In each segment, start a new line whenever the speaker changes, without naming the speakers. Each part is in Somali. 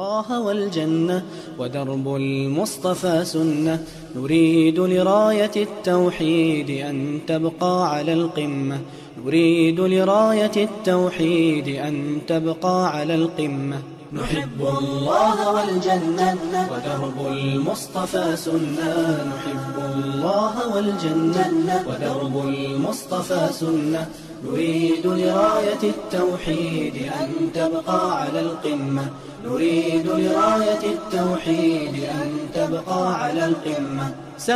الله والجنة ودرب المصطفى سنة نريد لراية التوحيد أن تبقى على القمة نريد لراية التوحيد أن تبقى على القمة نحب الله والجنة ودرب المصطفى سنة نحب الله والجنة ودرب المصطفى سنة نريد لراية التوحيد أن تبقى على القمة نريد لراية التوحيد أن تبقى على القمة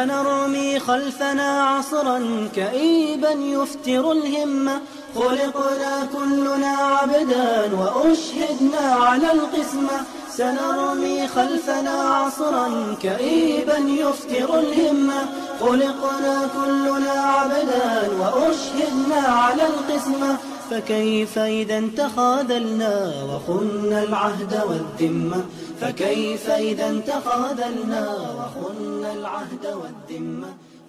سنرمي خلفنا عصرا كئيبا يفتر الهمة خلقنا كلنا عبدا وأشهدنا على القسمة سنرمي خلفنا عصرا كئيبا يفتر الهمة خلقنا كلنا عبدا وأشهدنا على القسمة فكيف إذا تخاذلنا وخنا العهد والذمة فكيف إذا تخاذلنا وخنا العهد والذمة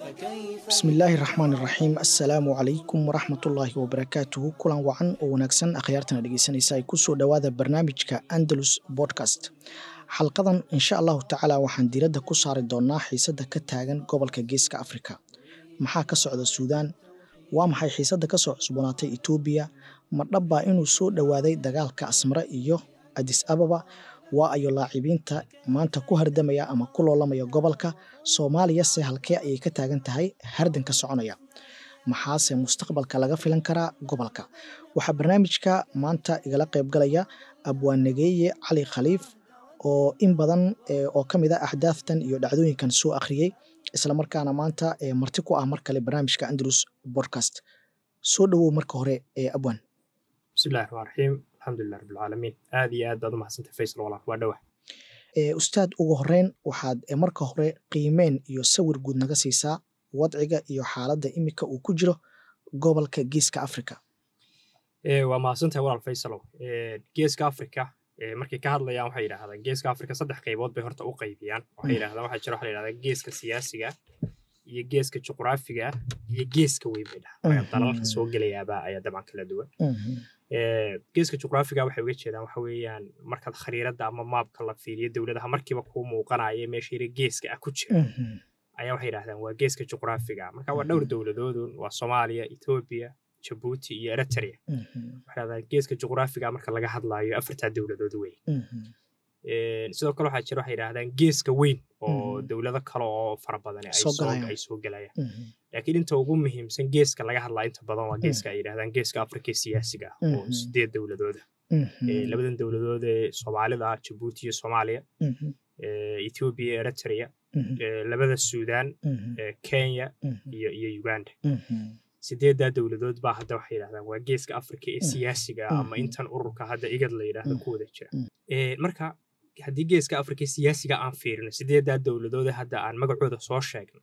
bismi illaahi raxmaan iraxiim assalaamu calaykum waraxmatullaahi wabarakaatuhu kulan wacan oo wanaagsan akhyaartana dhegeysanaysa ay kusoo dhowaada barnaamijka andalus bodcast xalqadan insha allahu tacaala waxaan diiradda ku saari doonaa xiisadda ka taagan gobolka geeska afrika maxaa ka socda suudaan waa maxay xiisadda kasoo cusboonaatay etoobiya ma dhabbaa inuu soo dhowaaday dagaalka asmare iyo adis ababa waa ayo laacibiinta maanta ku hardamaya ama ku loolamaya gobolka soomaaliya se halkee ayay ka taagan tahay hardanka soconaya maxaase mustaqbalka laga filan karaa gobolka waxaa barnaamijka maanta igala qaybgalaya abwaanageeye cali khaliif oo in badan oo ka mid a axdaaftan iyo dhacdooyinkan soo akhriyey islamarkaana maanta marti ku ah mar kale barnaamijka andalus bodcast soo dhowow marka hore ee abwaan
bismillahi raxmaan raxiim alxamdulilah rabbilcaalamiin aad iyo aad baad u mahadsantay faysal walaal waa dhowah
ustaad ugu horeyn waxaad marka hore qiimeen iyo sawir guud naga siisaa wadciga iyo xaaladda imika uu ku jiro gobolka geeska africa
waa mahadsantahay walaal faysalow geeska africa markay ka hadlayaan waxay yidhahdaan geeska africa saddex qaybood bay horta u qaybiyaan waxay yidhahdaan waxaa jira waxa la yidhahdaa geeska siyaasiga iyo geeska juqraafiga iyo geeska weyn bay dhahaan dalalka soo gelayaaba ayaa dabcan kala duwan geeska juqraafiga waxay uga jeedaan waxa weeyaan markaad khariiradda ama maabka la fiiriyo dowladaha markiiba kuu muuqanaya meesha yara geeska ah ku jira ayaa waxay yidhahdaan waa geeska juqraafiga marka waa dhowr dowladoodun waa soomaaliya etoobiya jabuuti iyo eritrea waxay yidhahdaan geeska juqraafiga marka laga hadlaayo afartaa dowladood wey sidoo kale waxaa jira waxay yidhahdaan geeska weyn oo dowlado kale oo fara badan ay soo gelayaan laakiin inta ugu muhiimsan geeska laga hadlaa inta badan waa geeska ay yidhahdaan geeska afrika siyaasiga ah oo sideed dowladooda labadan dowladood ee soomaalida jabuuti iyo soomaaliya ethiopia iyo eritrea labada suudaan kenya iyo iyo uganda sideeddaa dowladood baa hadda waxay yidhahdaan waa geeska afrika ee siyaasiga ama intan ururka hadda igad la yidhaahdo ku wada jira marka haddii geeska afrika siyaasiga aan fiirino sideeddaa dowladoode hadda aan magacooda soo sheegno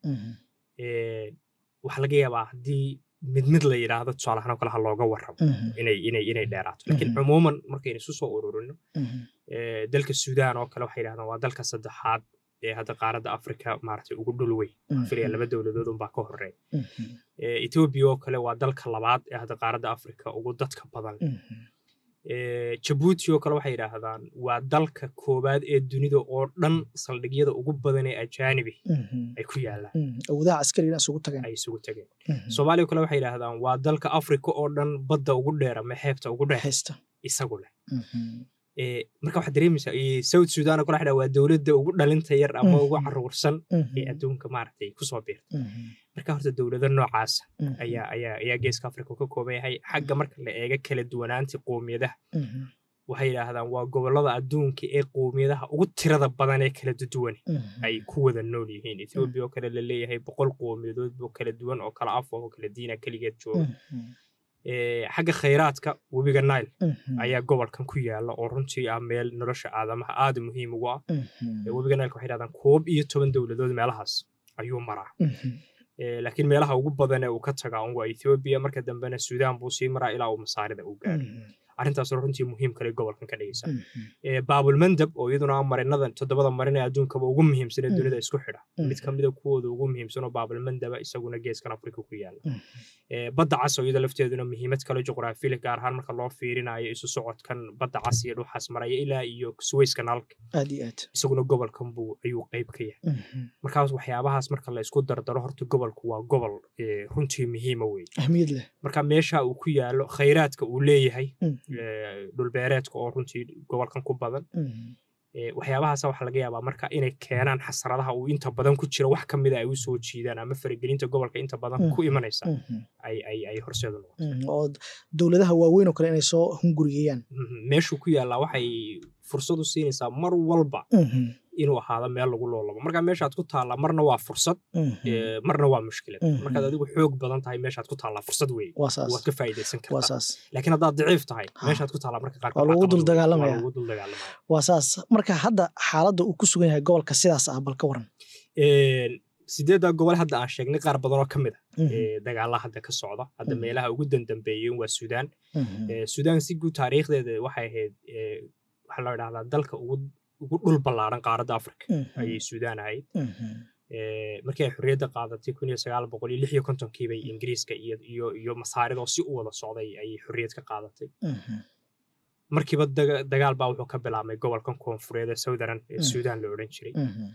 waxaa laga yaabaa haddii mid mid la yidhaahdo tusaalahaan oo kale ha looga warramo inay inay inay dheeraato laakiin cumuuman markaynu isu soo ururino dalka suudaan oo kale waxay yidhahdaan waa dalka saddexaad ee hadda qaaradda afrika maaragtay ugu dhul weyn filaya laba dowladood unbaa ka horeeya etoobiya oo kale waa dalka labaad ee hadda qaaradda afrika ugu dadka badan jabuuti oo kale waxay yidhaahdaan waa dalka koowaad ee dunida oo dhan saldhigyada ugu badan ee ajaanibi ay ku yaalaan
awoodaha caskarigana isugu tageen
ay isugu tageen soomaaliya oo kale waxay yidhaahdaan waa dalka afrika oo dhan badda ugu dheer ama xeebta ugu dheer isagu leh marka waxaad dareemaysaa south sudan oo kale waxay waa dowladda ugu dhalinta yar ama ugu caruursan ee adduunka maaragtay kusoo biirta marka horta dowlado noocaasa ayaa ayaa ayaa geeska afrika ka kooban yahay xagga marka la eega kala duwanaantii qoomiyadaha waxay yidhaahdaan waa gobollada adduunka ee qoomiyadaha ugu tirada badan ee kala duwan ay ku wada nool yihiin ethoobiya oo kale la leeyahay boqol qoomiyadood oo kala duwan oo kala af oo kala diina keligeed jooga xagga khayraadka webiga nile ayaa gobolkan ku yaala oo runtii ah meel nolosha aadamaha aada muhiim ugu ah webiga nileka waxay dhahdaan koob iyo toban dowladood meelahaas ayuu maraa laakiin meelaha ugu badan ee uu ka tagaa un waa ethoobiya marka dambena suudaan buu sii maraa ilaa uu masaarida u gaaro arrintaasoo runtii muhiim kale gobolkan ka dhigaysa
Mhm.
Eh, baabulmandab oo iyaduna ah marinadan toddobada marin ee adduunkaba ugu muhiimsan ee
Mm.
dunida isku xidha mid
Mhm.
ka mida kuwooda ugu muhiimsan oo baabulmandaba isaguna geeskan afrika ku yaala
Mhm.
Eh, badda cas oo iyada lafteeduna muhiimad kale juqraafiyada gaar ahaan marka loo fiirinayo isu socodkan badda cas iyo dhuxaas maraya ilaa iyo suwayska naalka
aad iyo aad
isaguna gobolkan buu ayuu qayb ka yahay
Mhm.
markaas waxyaabahaas marka la isku dardaro horta gobolku waa gobol eh, runtii muhiima wey
ahmiyad leh
marka meesha uu ku yaalo khayraadka uu leeyahay
Mhm.
eh, dhulbeereedka oo runtii gobolkan ku badan
Mhm.
Eh, waxyaabahaasa waxaa laga yaabaa marka inay keenaan xasradaha uu inta badan ku jiro wax ka mida ay u soo jiidaan ama faragelinta gobolka inta badan ku
Mhm.
imanaysa
Mhm.
ay ay ay horseedu noqoto
Mhm. oo dowladaha waaweyn oo kale inay soo hunguriyeeyaan
Mhm. meeshuu ku yaallaa waxay fursad u siinaysaa mar walba
Mhm.
inuu ahaado meel lagu loolabo marka meeshaad ku taallaa marna waa fursad
Mhm.
eh, marna waa mushkilad
Mhm.
markaad adigu xoog badan tahay meeshaad ku taallaa fursad weeye
waa saas
waad ka faa'iidaysan
waa
kartaa
saas
laakiin haddaad daciif tahay
Ha.
meeshaad ku taallaa marka qaarkood
Waa lagu
caqabad
dul
weeye.
dagaalamaya.
Waa lagu dul dagaalamaya
waa saas marka hadda xaaladda uu ku sugan yahay gobolka sidaas ah bal ka waran
Een, sideedda gobol hadda aan sheegnay qaar badan oo ka mid a
Mhm.
ee, dagaalla hadda ka socda hadda
Mhm.
meelaha ugu dandambeeyeen waa suudaan
Mhm.
Ee, suudaan si guud taariikhdeeda waxay ahayd ee, waxaa loo idhahdaa dalka ugu ugu dhul ballaaran qaaradda afrika
Mhm.
ayay suudaan ahayd
Mhm.
Ee, markii ay xorriyadda qaadatay kun iyo sagaal boqol iyo lix iyo kontonkii bay ingiriiska iyo iyo iyo masaarida oo si u wada socday ayay xorriyad ka qaadatay
Mhm.
markiiba daga- dagaal baa wuxuu ka bilaabmay gobolkan koonfureed ee southern ee
Mm.
suudaan la odhan jiray
Mhm.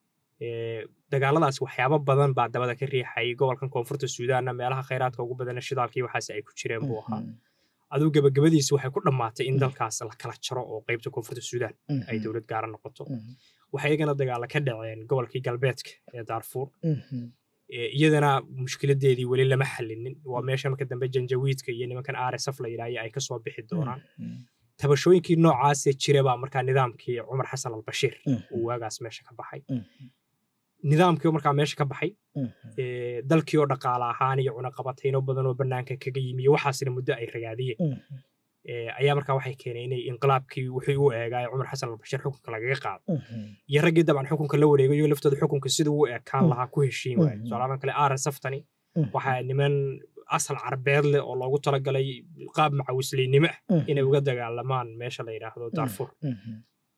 Ee, dagaaladaas waxyaabo badan baa dabada ka riixayay gobolkan koonfurta suudaanna meelaha khayraadka ugu badana shidaalkii waxaas ay ku jireen buu ahaa
Mhm.
aduu gabagabadiisi waxay ku dhammaatay in
Mm.
dalkaas la kala jaro oo qeybta koonfurta suudaan ay
Mhm.
dowlad gaara noqoto
Mhm.
waxay iyagana dagaala ka dhaceen gobolkii galbeedka ee daarfuur
Mhm.
Ee, iyadana mushkiladeedii weli lama xallinin waa meesha marka dambe janjawiidka iyo nimankan rsf la yidhahyo ay kasoo bixi doonaan
Mhm.
tabashooyinkii noocaasee jira baa markaa nidaamkii cumar xasan albashiir
Mhm.
uu waagaas meesha ka baxay
Mhm.
nidaamkii oo markaa meesha ka baxay
Mhm.
ee, dalkii oo dhaqaale ahaan iyo cunaqabatayno badan oo bannaanka kaga yimi iyo waxaasina muddo ay ragaadiyeen
Mhm.
ee, ayaa markaa waxay keeneen inay inqilaabkii wixii u eegaay cumar xasan albashiir xukunka lagaga qaado
Mhm.
iyo raggii dabcan xukunka la wareegay iyo laftooda xukunka siduu u ekaan
Mm.
lahaa ku heshiin waaye
Mhm.
tusaalahaan kale rsftani
Mhm.
waxaa niman asal carbeed leh oo loogu talagalay qaab macawisleynimo ah
Mhm.
inay uga dagaalamaan meesha la yidhaahdo daarfur
Mhm.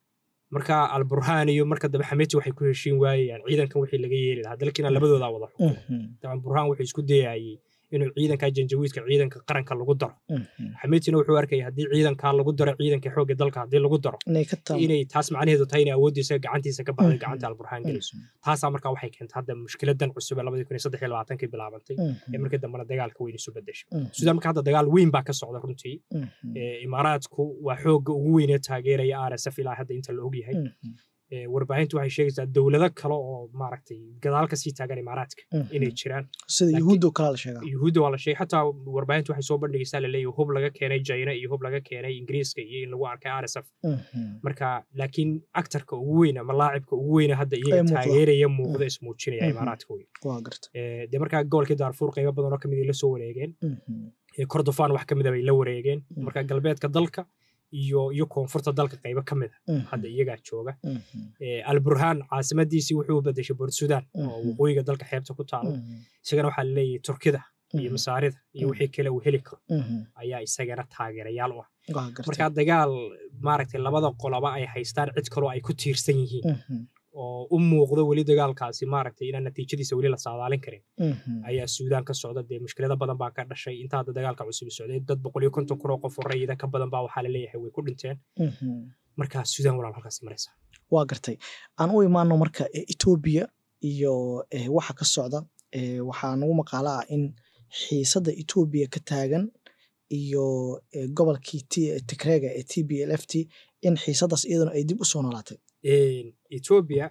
marka alburhaan iyo marka dambe xameti waxay ku heshiin waayayaan ciidankan wixii laga yeeli lahaa dalkiina labadoodaa wada xukumo
Mhm.
daban burhaan wuxuu isku dayayay inuu ciidanka janjawiidka ciidanka qaranka lagu daro
Mhm.
xametina wuxuu arkaya haddii ciidankaa lagu daro ciidanka xoogga dalka haddii lagu daro
inay ka taam
inay taas macnaheedu tahay inay awooddiisa gacantiisa ka baxday
Mhm.
gacanta alburhaan gelayso
Mhm.
taasaa markaa waxay keentay hadda mushkiladan cusub ee labadii kun iyo saddex iyo labaatankii bilaabantay ee
Mhm.
markii dambena dagaalka weyn isu bedeshay
Mhm.
suudaan marka hadda dagaal weyn baa ka socda runtii
Mhm.
Ee, imaaraadku waa xoogga ugu weyn ee taageeraya rsf ilaa hadda inta la ogyahay
Mhm.
Ee, warbaahintu waxay sheegaysaa dowlado kale oo maaragtay gadaal kasii taagan imaaraadka
Mhm.
inay jiraan
sida
laakiin-
yuhuudda oo kale la sheegaa
yuhuudda waa la sheegay xataa warbaahintu waxay soo bandhigaysaa laleeyahay hub laga keenay jayna iyo hub laga keenay ingiriiska iyo in lagu arkay rsf
Mhm.
marka laakiin actarka ugu weyn ama laacibka ugu weyna hadda
Ee
iyaga
muuqda.
taageeraya muuqda ismuujinaya
Mhm.
imaaraadka wey
waa garta
Ee, dee markaa gobolkii daarfuur qaybo badan oo kamid ay la soo wareegeen
Mhm.
Ee, kordofaan wax kamid a bay la wareegeen
Mhm.
marka galbeedka dalka iyo iyo koonfurta dalka qaybo ka mid a
Mhm.
hadda iyagaa jooga
Mhm.
Ee, alburhaan caasimadiisii wuxuu u bedeshay bort sudan oo
Mhm.
waqooyiga dalka xeebta ku taala
Mhm.
isagana waxaa laleeyahay turkida iyo
Mhm.
masaarida iyo
Mhm.
wixii kale uu heli karo
Mhm.
ayaa isagana taageerayaal u ah
waa garta
marka dagaal maaragtay labada qoloba ay haystaan cid kaloo ay ku tiirsan yihiin
Mhm.
oo u muuqdo weli dagaalkaasi maaragtay inaan natiijadiisa weli la saadaalin karin
Mhm.
ayaa suudaan ka socda dee mushkilada badan baa ka dhashay inta hadda dagaalka cusub socday dad boqol iyo konton kun oo qof oo rayida ka badan baa waxaa laleeyahay way ku dhinteen
Mhm.
marka suudaan walaal halkaasi maraysa
waa gartay aan u imaano marka e, etoobiya iyo eh, waxa ka socda eh, waxaa nagu maqaalo ah in xiisadda etoobiya ka taagan iyo eh, gobolkii T- tigreega ee t b l f t in xiisaddaas iyaduna ay dib u soo noolaatay
Een, etoobiya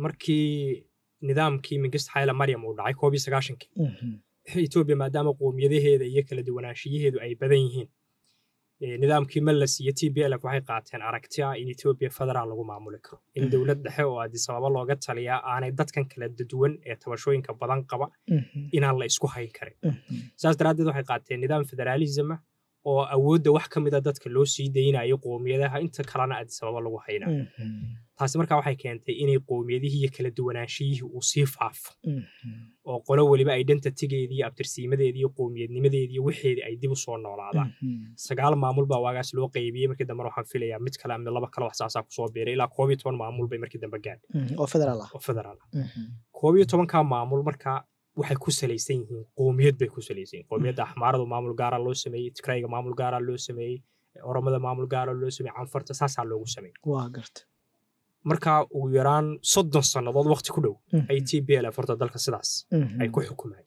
markii nidaamkii mingist xayla maryam uu dhacay koob iyo sagaashankii
Mhm.
etoobiya maadaama qowmiyadaheeda iyo kala duwanaanshiyaheedu ay badan yihiin ee, nidaamkii mallas iyo t b lf waxay qaateen aragti ah in etoobiya federaal lagu maamuli karo in
Mhm.
dowlad dhexe oo addis ababa looga taliyaa aanay dadkan kala duwan ee tabashooyinka badan qaba
Mhm.
inaan la isku hayn karin
Mhm.
saas daraaddeed waxay qaateen nidaam federaalism ah oo awoodda wax ka mida dadka loo sii daynayo qoomiyadaha inta kalena addis ababa lagu haynayo taasi markaa waxay keentay inay qoomiyadihii iyo kala duwanaanshiyihii uu sii faafo oo qolo weliba identitygeedii iyo abtirsiimadeedii iyo qoomiyadnimadeedii iyo wixeedii ay dib u soo noolaadaan sagaal maamul baa waagaas loo qaybiyey markii dambe waxaan filayaa mid kale ama laba kale wax saasaa kusoo biiray ilaa koob iyo toban maamul bay markii dambe gaadhay
oo federaal ah
oo federaal ah koob iyo tobankaa maamul markaa waxay ku salaysan yihiin qoomiyad bay ku salaysan yihiin qoomiyadda axmaaradu maamul gaara loo sameeyey tigrayga maamul gaara loo sameeyey oromada maamul gaara loo sameeyey canfarta saasaa loogu sameeyey
waa garta
markaa ugu yaraan soddon sannadood waqti ku dhow ay t b l f horta dalka sidaas ay ku xukumaan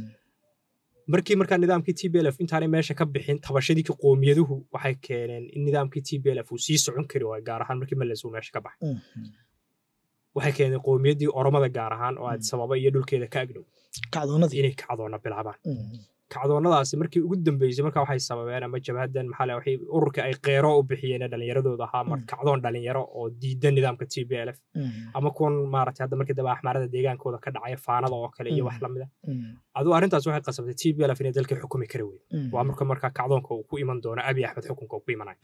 markii markaa nidaamkii t b l f intaanay meesha ka bixin tabashadii ki qoomiyaduhu waxay keeneen in nidaamkii t b l f uu sii socon kari waayo gaar ahaan markii males uu meesha ka baxay waxay keeneen qoomiyaddii oromada gaar ahaan oo addis ababa iyo dhulkeeda ka agdhow
kacdoonadii
inay kacdoonna bilaabaan kacdoonnadaasi markii ugu dambeysay markaa waxay sababeen ama jabhadan maxaa waxay ururka ay qeero u bixiyeen dhalinyaradooda ahaa mar kacdoon dhalinyaro oo diidan nidaamka t b l f ama kuwan maaragtay hadda markii dambe axmaarada deegaankooda ka dhacaya faanada oo kale iyo wax lamida aduu arrintaas waxay qasabtay t b l f inay dalkii xukumi kari weyda waa marka markaa kacdoonka uu ku iman doono abi axmed xukunka uu ku imanayo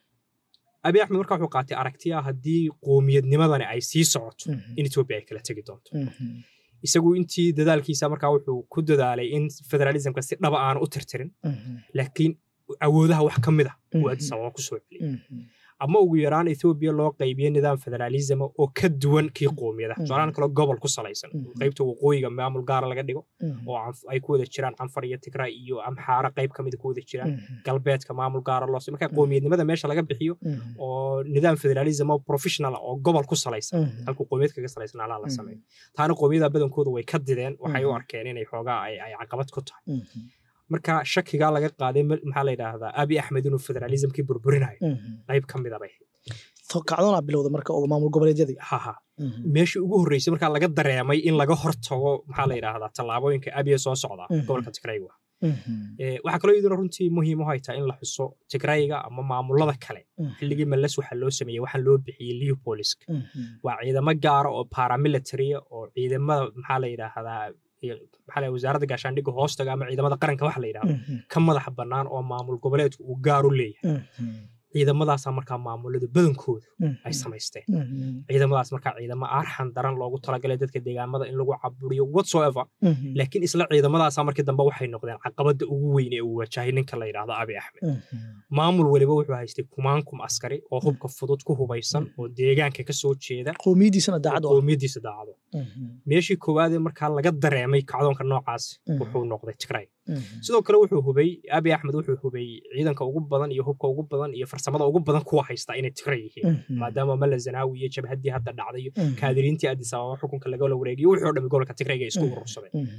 abi axmed markaa wuxuu qaatay aragti ah haddii qoomiyadnimadani ay sii socoto in etoobiya ay kala tegi doonto isagu intii dadaalkiisa markaa wuxuu ku dadaalay in federalismka si dhaba aanu u tirtirin laakiin awoodaha wax ka mid a uu addis ababa ku soo celiyey ama ugu yaraan ethoobiya loo qaybiyo nidaam federalism oo ka duwan kii qoomiyadaha tusaalahan kale gobol ku salaysan qaybta waqooyiga maamul gaara laga dhigo oo ay ku wada jiraan canfar iyo tigray iyo amxaara qayb ka mida ku wada jiraan galbeedka maamul gaara loo marka qoomiyadnimada meesha laga bixiyo oo nidaam federalism oo professional oo gobol ku salaysan halkuu qoomiyad kaga salaysan alaa la sameeyo taana qoomiyada badankooda way ka dideen waxay u arkeen inay xoogaa ay caqabad ku tahay marka shakigaa laga qaaday maxaa la yidhaahdaa abi axmed inuu federalismkii burburinayo qayb ka mida bay
kacdoonaa bilowda marka oo maamul goboleedyadii
haha meeshii ugu horreysay markaa laga dareemay in laga hortago maxaa la yidhaahdaa tallaabooyinka abiya soo socda gobolka tigrayga waxaa kaloo iyaduna runtii muhiim u haytaa in la xuso tigrayga ama maamulada kale xilligii males waxaa loo sameeyey waxaan loo bixiyey leopolisk waa ciidamo gaara oo paramilitaria oo ciidamada maxaa la yidhaahdaa maxaa la wasaaradda gaashaandhigga hoostaga ama ciidamada qaranka waxa la yidhahdo ka madaxa bannaan oo maamul goboleedku uu gaar u leeyahay ciidamadaasaa markaa maamulada badankoodu ay samaysteen ciidamadaas markaa ciidamo arxan daran loogu talagalay dadka deegaamada in lagu caburiyo whatsoever laakiin isla ciidamadaasaa markii dambe waxay noqdeen caqabadda ugu weyn ee uu wajahay ninka la yidhaahdo abi axmed maamul weliba wuxuu haystay kumaankum askari oo hubka fudud ku hubaysan oo deegaanka ka soo jeeda
qoomiyadiisana daacad
qoomiyadiisa daacado meeshii koowaadee markaa laga dareemay kacdoonka noocaas wuxuu noqday tigray sidoo kale wuxuu hubay abi axmed wuxuu hubay ciidanka ugu badan iyo hubka ugu badan iyo farsamada ugu badan kuwa haysta inay tigray yihiin maadaama mala zanaawi iyo jabhaddii hadda dhacday iyo kaadiriintii addis ababa xukunka lagala wareegiyo wixii o dhammi gobolka tigrayga isku urursadeen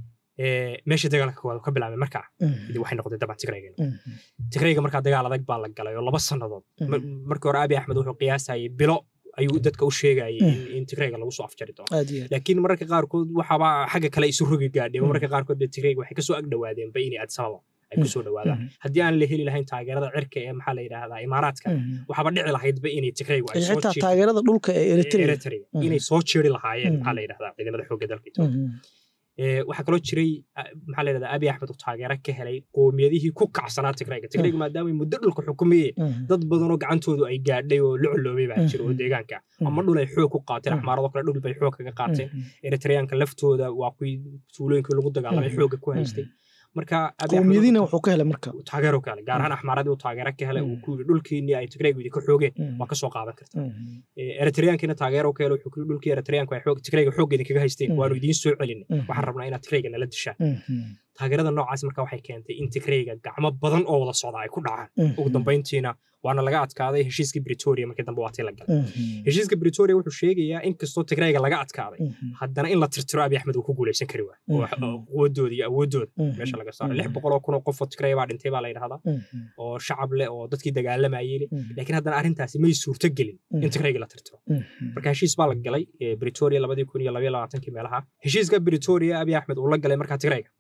meesha dagaalka koowaad ka bilaabay markaa waxay noqday daban tigrayga tigrayga markaa dagaal adag baa la galay oo laba sannadood markii hore abi axmed wuxuu qiyaasayay bilo ayuu dadka u sheegayay in tigrayga lagu soo afjari doono laakiin mararka qaarkood waxaaba xagga kale isu rogi gaadheen mararka qaarkood be tigrayga waxay kasoo ag dhawaadeenba inay addis ababa ay kusoo dhawaadaan haddii aan la heli lahayn taageerada cirka ee maxaa la yidhaahdaa imaaraadka waxaaba dhici lahaydba inay tigraygu ay soo
xitaa taageerada dhulka ee
eritrea inay soo jeeri lahaayeen maxaa la yidhahdaa ciidamada xoogga dalka etoobiya waxaa kaloo jiray maxaa la yidhahdaa abi axmed uu taageero ka helay qoomiyadihii ku kacsanaa tigrayga tigrayga maadaama muddo dhulka xukumayeen dad badanoo gacantoodu ay gaadhay oo la coloobay baa jira oo deegaanka ama dhul ay xoog ku qaateen axmaarado kale dhul bay xoog kaga qaateen eritreyaanka laftooda waa kuwii tuulooyinkii lagu dagaalamay xoogga ku haystay marka
qoomiyadiina wuxuu ka helay marka
taageero ka helay gaar ahaan axmaaradii uu taageero ka helay uu ku yidhi dhulkiinii ay tigraygu idinka xoogeen waa ka soo qaadan karta eritreyaankiina taageero ka helay wuxuu ku yidhi dhulkii eritreyaanku ay tigrayga xoogga idinkaga haysteen waanu idiin soo celinay waxaan rabnaa inaad tigrayga nala dishaan taageerada noocaas marka waxay keentay in tigrayga gacmo badan oo wada socda ay ku dhacaan ugu dambayntiina waana laga adkaaday heshiiskii britoria markii dambe waa tii la galay heshiiska britoria wuxuu sheegayaa in kastoo tigrayga laga adkaaday haddana in la tirtiro abi axmed uu ku guulaysan kari waay oo quwadooda iyo awoodooda meesha laga saaro lix boqol oo kun oo qofoo tigraya baa dhintay baa la yidhahdaa oo shacab leh oo dadkii dagaalamayay leh laakiin haddana arrintaasi may suurto gelin in tigrayga la tirtiro marka heshiis baa la galay britoria labadii kun iyo labaiyo labaatankii meelaha heshiiska britoria abi axmed uu la galay markaa tigrayga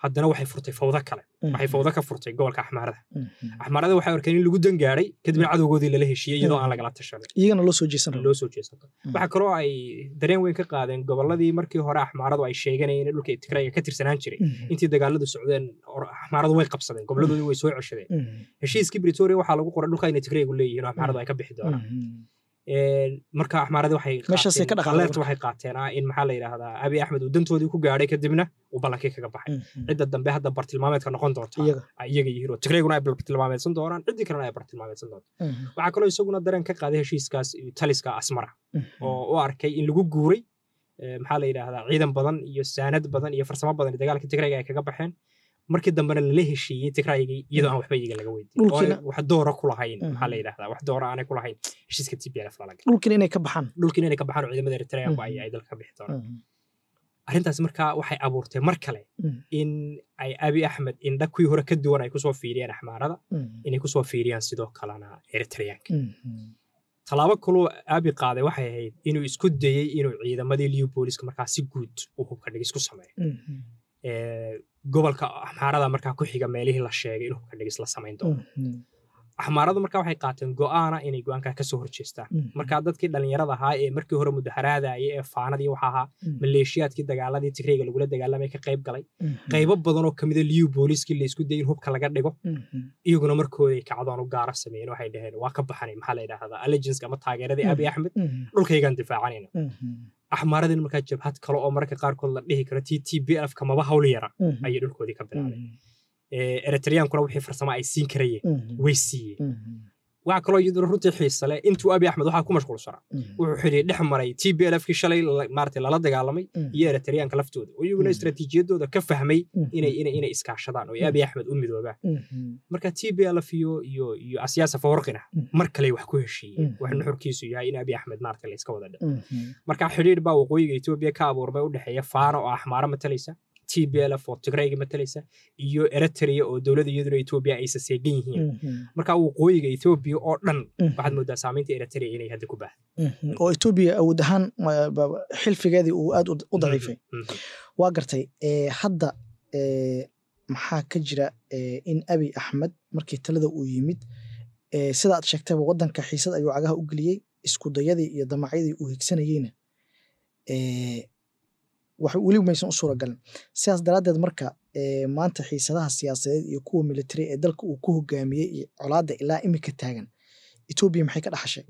haddana waxay furtay fawdo kale waxay fawdo ka furtay gobolka axmaarada
Mhm.
axmaarada waxay arkeen in lagu dangaaray kadibna cadowgoodii lala heshiiyey iyadoo aan lagala tashanin
iyagana loo soo jeesan rabo
loo soo jeesato
Mm.
waxaa kaloo ay dareen weyn ka qaadeen gobolladii markii hore axmaaradu ay sheeganayeen in dhulka tigrayga ka tirsanaan jiray
Mhm.
intii dagaaladu socdeen or- axmaaradu way qabsadeen goboladoodii way soo ceshadeen
Mhm.
heshiiskii britoria waxaa lagu qoray dhulka inay tigraygu leeyihiin oo axmaaradu ay ka bixi doonaan
Mhm.
Een, marka axmaaradii waxay
Meeshaasay ka
qaateen-
dhaqaaqeen
qalleerta waxay qaateen ah in maxaa la yidhaahdaa abi axmed uu dantoodii ku gaadhay kadibna uu ballankii kaga baxay
Mhm.
cidda dambe hadda bartilmaameedka noqon doonta
iyaga
ay iyaga yihiin oo tigrayguna ay bartilmaameedsan doonaan ciddii kalena ay bartilmaameedsan doonto
Mhm.
waxaa kaloo isaguna dareen ka qaaday heshiiskaas taliska asmara
Mhm.
oo u arkay in lagu guuray eh, maxaa la yidhaahdaa ciidan badan iyo saanad badan iyo farsamo badan iyo dagaalka tigrayga ay kaga baxeen markii dambena lala heshiiyey tigraygii iyadoo aan waxba iyaga laga weydiin oo
Dhulkiina-
ay wax doora ku lahayn maxaa la
Mhm.
yidhaahdaa wax doora aanay ku lahayn heshiiska tplf lala galay
dhulkiina inay ka baxaan
dhulkiina inay ka baxaan oo ciidamada eritreanku ay
Mhm.
ay dalka ka bixi doonaan
Mhm.
arrintaas markaa waxay abuurtay mar kale
Mhm.
in ay abi axmed indha kuwii hore ka duwan ay kusoo fiiriyeen axmaarada
Mhm.
inay kusoo fiiriyaan sidoo kalena eritreanka
Mhm.
tallaabo kaloo aabi qaaday waxay ahayd inuu isku dayey inuu ciidamadii liubooliska markaa si guud uu hubka dhigis ku sameeyo
Mhm.
Ee, gobolka axmaarada markaa ku xiga meelihii la sheegay in hubka dhigis la samayn doono
Mhm.
axmaaradu markaa waxay qaateen go'aana inay go'aankaa kasoo horjeestaan
Mhm.
markaa dadkii dhallinyarada ahaa ee markii hore mudaharaadayay ee faanadii waxa ahaa
Mhm.
maleeshiyaadkii dagaaladii tigrayga lagula dagaalamay ka qayb galay
Mhm.
qaybo badan oo kamida liu booliskii laysku dayay in hubka laga dhigo
Mhm.
iyaguna markooday kacdoon u gaara sameeyeen waxay dhaheen waa ka baxanay maxaa la yidhaahdaa allegianska ama taageeradii abi axmed
Mhm.
dhulkaygaan difaacanayna
Mhm.
axmaaradin markaa jabhad kale oo mararka qaarkood la dhihi karo t t b f kamaba hawl yara
Mhm.
ayay dhulkoodii ka bilaabeen
Mhm.
Ee, eritreankuna wixii farsamo ay siin karayeen
Mhm.
way siiyeen
Mhm.
waxaa kaloo iyaduna runtii xiisa leh intuu abi axmed waxaa ku mashquulsanaa
Mhm.
wuxuu xidhiir dhex maray t b l fkii shalay la- maaragtay lala dagaalamay
Mhm.
iyo eritreanka laftooda oo iyaguna
Mhm.
istaraatiijiyadooda ka fahmay
Mhm.
inay inay inay iskaashadaan oo ay abi axmed u midoobaan
Mhm.
marka t b l f iyo iyo iyo asyaasa fawarqina
Mhm.
mar kale wax ku heshiiyeen
Mhm.
wax nuxurkiisu yahay in abi axmed maaragtay la iska wada dhigo
Mhm.
marka xidhiir baa waqooyiga etoobiya ka abuurmay u dhexeeya faana oo axmaaro matalaysa t b l f oo tigrayga matalaysa iyo eritrea oo dowladda iyaduna etoobiya aysa seegan yihiin
Mhm.
marka waqooyiga etoobiya oo dhan
Mhm.
waxaad moodaa saamaynta eritrea inay hadda ku baahdo
Mhm. oo etoobiya awood ahaan ma- ba- xilfigeedii uu aad u- u daciifay
Mhm.
waa gartay ee, hadda ee, maxaa ka jira ee, in abi axmed markii talada uu yimid ee, sida aad sheegtayba wadanka xiisad ayuu cagaha u geliyey iskudayadii iyo damacyadii uu higsanayeyna ee, wax weli maysan u suuragalin sidaas daraaddeed marka ee, maanta xiisadaha siyaasadeed iyo kuwa military ee dalka uu ku hogaamiyey iyo colaadda ilaa imika taagan etoobiya maxay ka dhaxashay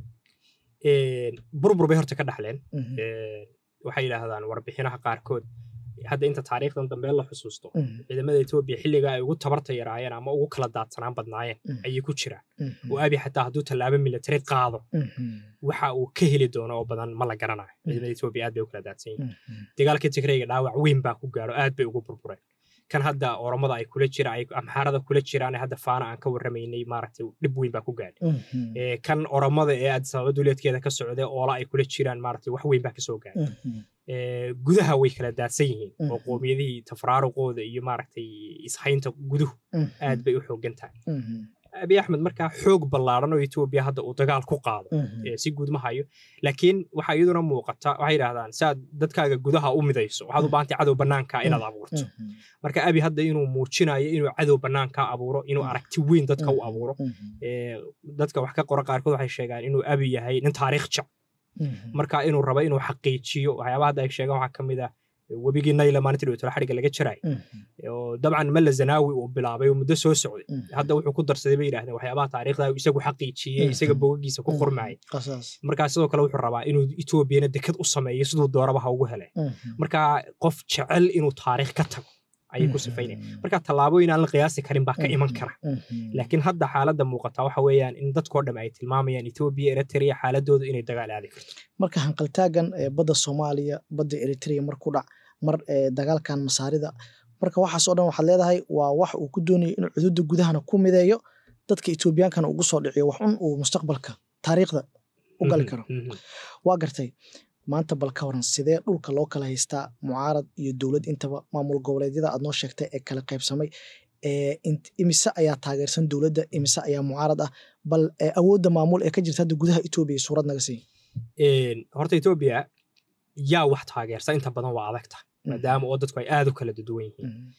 Een, burbur bay horta ka dhaxleen
Mhm.
Een, waxay yidhaahdaan warbixinaha qaarkood hadda inta taariikhdan dambe la xusuusto
Mhm.
ciidamada etoobiya xilliga ay ugu tabarta yaraayeen ama ugu kala daadsanaan badnaayeen
Mhm.
ayay ku jiraan
Mhm.
oo abi xataa hadduu tallaabo military qaado
Mhm.
waxa uu ka heli doono oo badan ma la garanayo ciidamada etoobiya aad bay u kala daadsan yihiin
Mhm.
dagaalka tigrayga dhaawac weyn baa ku gaaro aad bay ugu burbureen kan hadda oromada ay kula jira ay amxaarada kula jiraan ee hadda faana aan ka warramaynay maaragtay dhib weyn baa ku gaadhay
Mhm.
Ee, kan oromada ee addis ababa duleedkeeda ka socda oola ay kula jiraan maaragtay wax weyn baa kasoo gaadhay
Mhm.
Ee, gudaha way kala daadsan yihiin oo
Mhm.
qoomiyadihii tafraaruqooda iyo maaragtay ishaynta guduhu
Mhm.
aad bay u xoogan tahay
Mhm.
abi axmed markaa xoog ballaaran oo etoobiya hadda uu dagaal ku qaado
Mhm.
ee, si guud ma hayo laakiin waxaa iyaduna muuqata waxay yidhahdaan saad dadkaaga gudaha u midayso waxaad u baahantay cadow bannaanka inaad abuurto
Mhm.
marka abi hadda inuu muujinayo inuu cadow bannaanka abuuro inuu
Mhm.
aragti weyn dadka u
Mhm.
abuuro
Mhm.
ee, dadka wax ka qora qaarkood waxay sheegaan inuu abi yahay nin taariikh jec
Mhm.
marka inuu rabo inuu xaqiijiyo waxyaabaha hadda ay sheegaan waxaa ka mid ah webigii nayla maalintii dhowtala xadhigga laga jaraay
Mhm.
oo dabcan malla zanaawi uu bilaabay oo muddo soo socday
Mhm.
hadda wuxuu ku darsaday bay yidhahdeen waxyaabaha taariikhda uu isagu xaqiijiyey
Mhm.
isaga bogagiisa ku qormayay
qasaas
markaa sidoo kale wuxuu rabaa inuu etoobiyana dekad u sameeyo siduu dooraba ha ugu hele
Mhm.
marka qof jecel inuu taariikh ka tago ayay ku sifaynaya
Mhm.
marka tallaabooyin aan la qiyaasi karin baa ka iman
Mhm.
kara
Mhm.
laakiin hadda xaaladda muuqata waxa weeyaan in dadkoo dham ay tilmaamayaan etoobiya eritrea xaaladoodu inay dagaal aadi karto
marka hanqaltaagan ee badda soomaaliya badda eritrea mar ku dhac mar ee dagaalkan masaarida marka waxaas oo dhan waxaad leedahay waa wax uu ku doonayo inuu cududa gudahana ku mideeyo dadka etoobiyaankana ugu soo dhiciyo wax un uu mustaqbalka taariikhda u gali karo
Mhm, mhm.
waa gartay maanta bal ka waran sidee dhulka loo kala haystaa mucaarad iyo dowlad intaba maamul goboleedyada aad noo sheegtay ee kala qaybsamay ee int- imise ayaa taageersan dowladda imise ayaa mucaarad ah bal ee awoodda maamul ee ka jirta hadda gudaha etoobiya suurad naga sii
Een, horta etoobiya yaa wax taageersa inta badan waa adagta maadaama oo dadku ay aad u kala duwan yihiin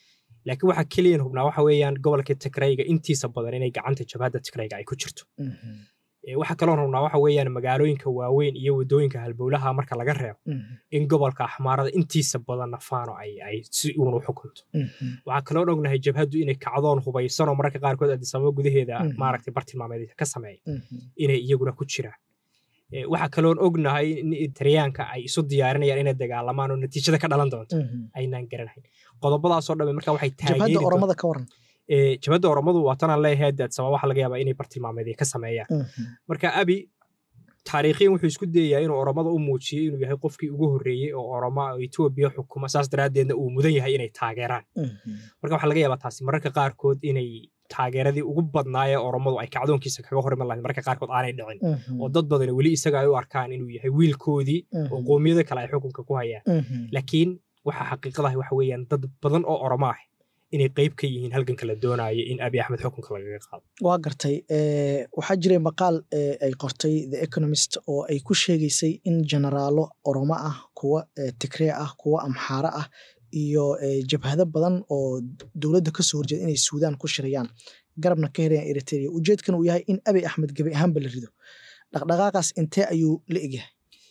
laakiin waxa keliyan hubnaa waxa weeyaan gobolka tigrayga intiisa badan inay gacanta jabhadda tigrayga ay ku jirto waxaa kaloo hubnaa waxa weeyaan magaalooyinka waaweyn iyo wadooyinka halbowlaha marka laga reebo in gobolka axmaarada intiisa badan nafaano ay si uun u xukunto waxaa kaloo ognahay jabhaddu inay kacdoon hubaysanoo mararka qaarkood adisababa gudaheeda maaragtay bartilmaameed ka sameeya inay iyaguna ku jiraan waxaa kaloon ognahay in taryaanka ay isu diyaarinayaan inay dagaalamaan oo natiijada ka dhalan doonto aynaan garanahayn qodobadaasoo dhamme marka waxay
jabhadda oromada ka waran
jabhadda oromadu waa tanaan leeyahay adsaba waxa laga yaabaa inay bartilmaameed ka sameeyaan marka abi taariikhiyan wuxuu isku dayayaa inuu oromada u muujiyey inuu yahay qofkii ugu horreeyey oo oroma oo etoobiya xukuma saas daraaddeedna uu mudan yahay inay taageeraan marka waxaa laga yaabaa taasi mararka qaarkood inay taageeradii ugu badnaayee oromadu ay kacdoonkiisa kaga horiman lahayd mararka qaarkood aanay dhicin oo dad badan weli isaga ay u arkaan inuu yahay wiilkoodii oo qoomiyada kale ay xukunka ku hayaan laakiin waxa xaqiiqadahi waxa weeyaan dad badan oo oromo ah inay qayb ka yihiin halganka la doonayo in abi axmed xukunka lagaga qaado
waa gartay waxaa jiray maqaal ay qortay the economist oo ay ku sheegaysay in generaalo oromo ah kuwa tigree ah kuwa amxaare ah iyo jabhado badan oo dowladda kasoo horjeeda inay suudaan ku shirayaan garabna ka herayaan eritrea ujeedkan uu yahay in abi axmed gebi ahaanba la rido dhaqdhaqaaqaas intee ayuu la egyahay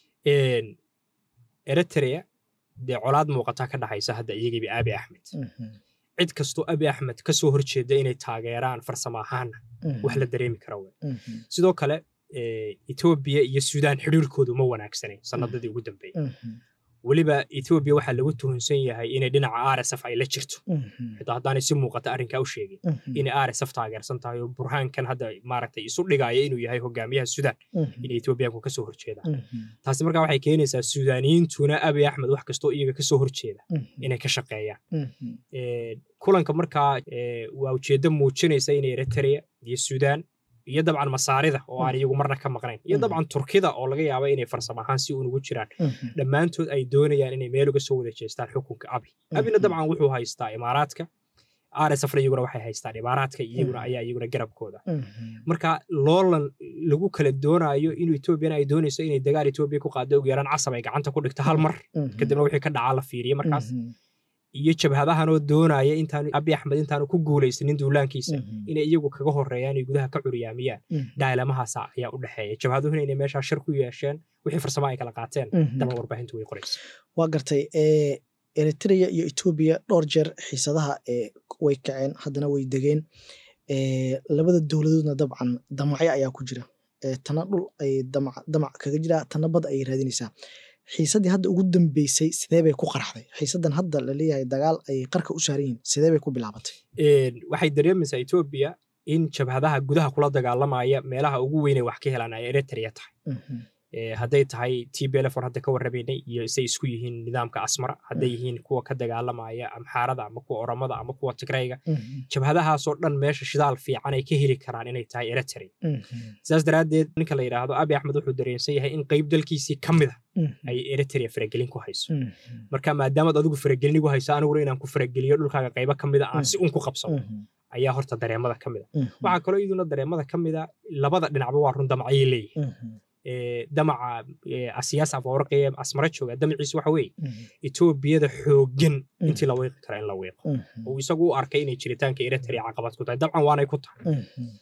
eritrea dee colaad muuqataa ka dhaxaysa hadda iyagiiba abi axmed cid kastoo abi axmed ka soo horjeeda inay taageeraan farsamo ahaana wax la dareemi kara we sidoo kale etoobiya iyo suudaan xidhiirkoodu ma wanaagsanay sanadadii ugu dambeeyey weliba etoobiya waxaa lagu tuhunsan yahay inay dhinaca rsf ay la jirto xitaa haddaanay si muuqata arrinkaa u sheegin inay rsf taageersan tahay oo burhaankan hadda maaragtay isu dhigaya inuu yahay hogaamiyaha suudaan inay etoobiyaanku ka soo horjeedaan taasi markaa waxay keenaysaa suudaaniyiintuna abi axmed wax kastoo iyaga ka soo horjeeda inay ka shaqeeyaan kulanka markaa waa ujeeddo muujinaysa in eritrea iyo suudaan iyo dabcan masaarida oo aan iyagu marna ka maqnayn iyo dabcan turkida oo laga yaaba inay farsamo ahaan si uun ugu jiraan dhammaantood ay doonayaan inay meel uga soo wada jeestaan xukunka abi abina dabcan wuxuu haystaa imaaraadka rsfna iyaguna waxay haystaan imaaraadka iyaguna ayaa iyaguna garabkooda marka loolan lagu kala doonayo inuu etoobiyana ay doonayso inay dagaal etoobiya ku qaado ugu yaraan casab ay gacanta ku dhigto hal mar kadibna wixii ka dhacaa la fiiriye markaas iyo jabhadahanoo doonaya intaanu abi axmed intaanu ku guulaysanin duulaankiisa inay iyagu kaga horeeyaan ay gudaha ka curyaamiyaan dhaalamahaasa ayaa u dhexeeya jabhaduhuna inay meeshaa shir ku yeesheen wixii farsamo ay kala qaateen daban warbaahintu way qoraysa
waa gartay eritrea iyo etoobiya dhowr jeer xiisadaha way kaceen haddana way degeen labada dowladoodna dabcan damacyo ayaa ku jira tana dhul ay damac kaga jira tana bad ayay raadinaysaa xiisaddii hadda ugu dambeysay sidee bay ku qarxday xiisaddan hadda laleeyahay dagaal ay qarka u saaran yihiin sidee bay ku bilaabatay
waxay dareemaysaa etoobiya in jabhadaha gudaha kula dagaalamaya meelaha ugu weynay wax ka helaan ay eritrea tahay hadday tahay tblf or hadda ka warramaynay iyo say isku yihiin nidaamka asmara hadday yihiin kuwa ka dagaalamaya amxaarada ama kuwa oromada ama kuwa tigrayga jabhadahaasoo dhan meesha shidaal fiican ay ka heli karaan inay tahay eritrea sidaas daraaddeed ninka la yidhaahdo abi axmed wuxuu dareensan yahay in qayb dalkiisii ka mida ay eritrea faragelin ku hayso marka maadaamaad adigu faragelin igu hayso aniguna inaan ku farageliyo dhulkaaga qaybo ka mida aan si un ku qabsano ayaa horta dareemada ka mida waxaa kaloo iyaduna dareemada ka mida labada dhinacba waa run damacayay leeyihin damaca asiyaas afawarqaya asmara jooga damaciisu waxa weeye etoobiyada xooggan intii la wiiqi kara in la wiiqo oo isagu u arkay inay jiritaanka eritrea caqabad ku tahay dabcan waanay ku tahay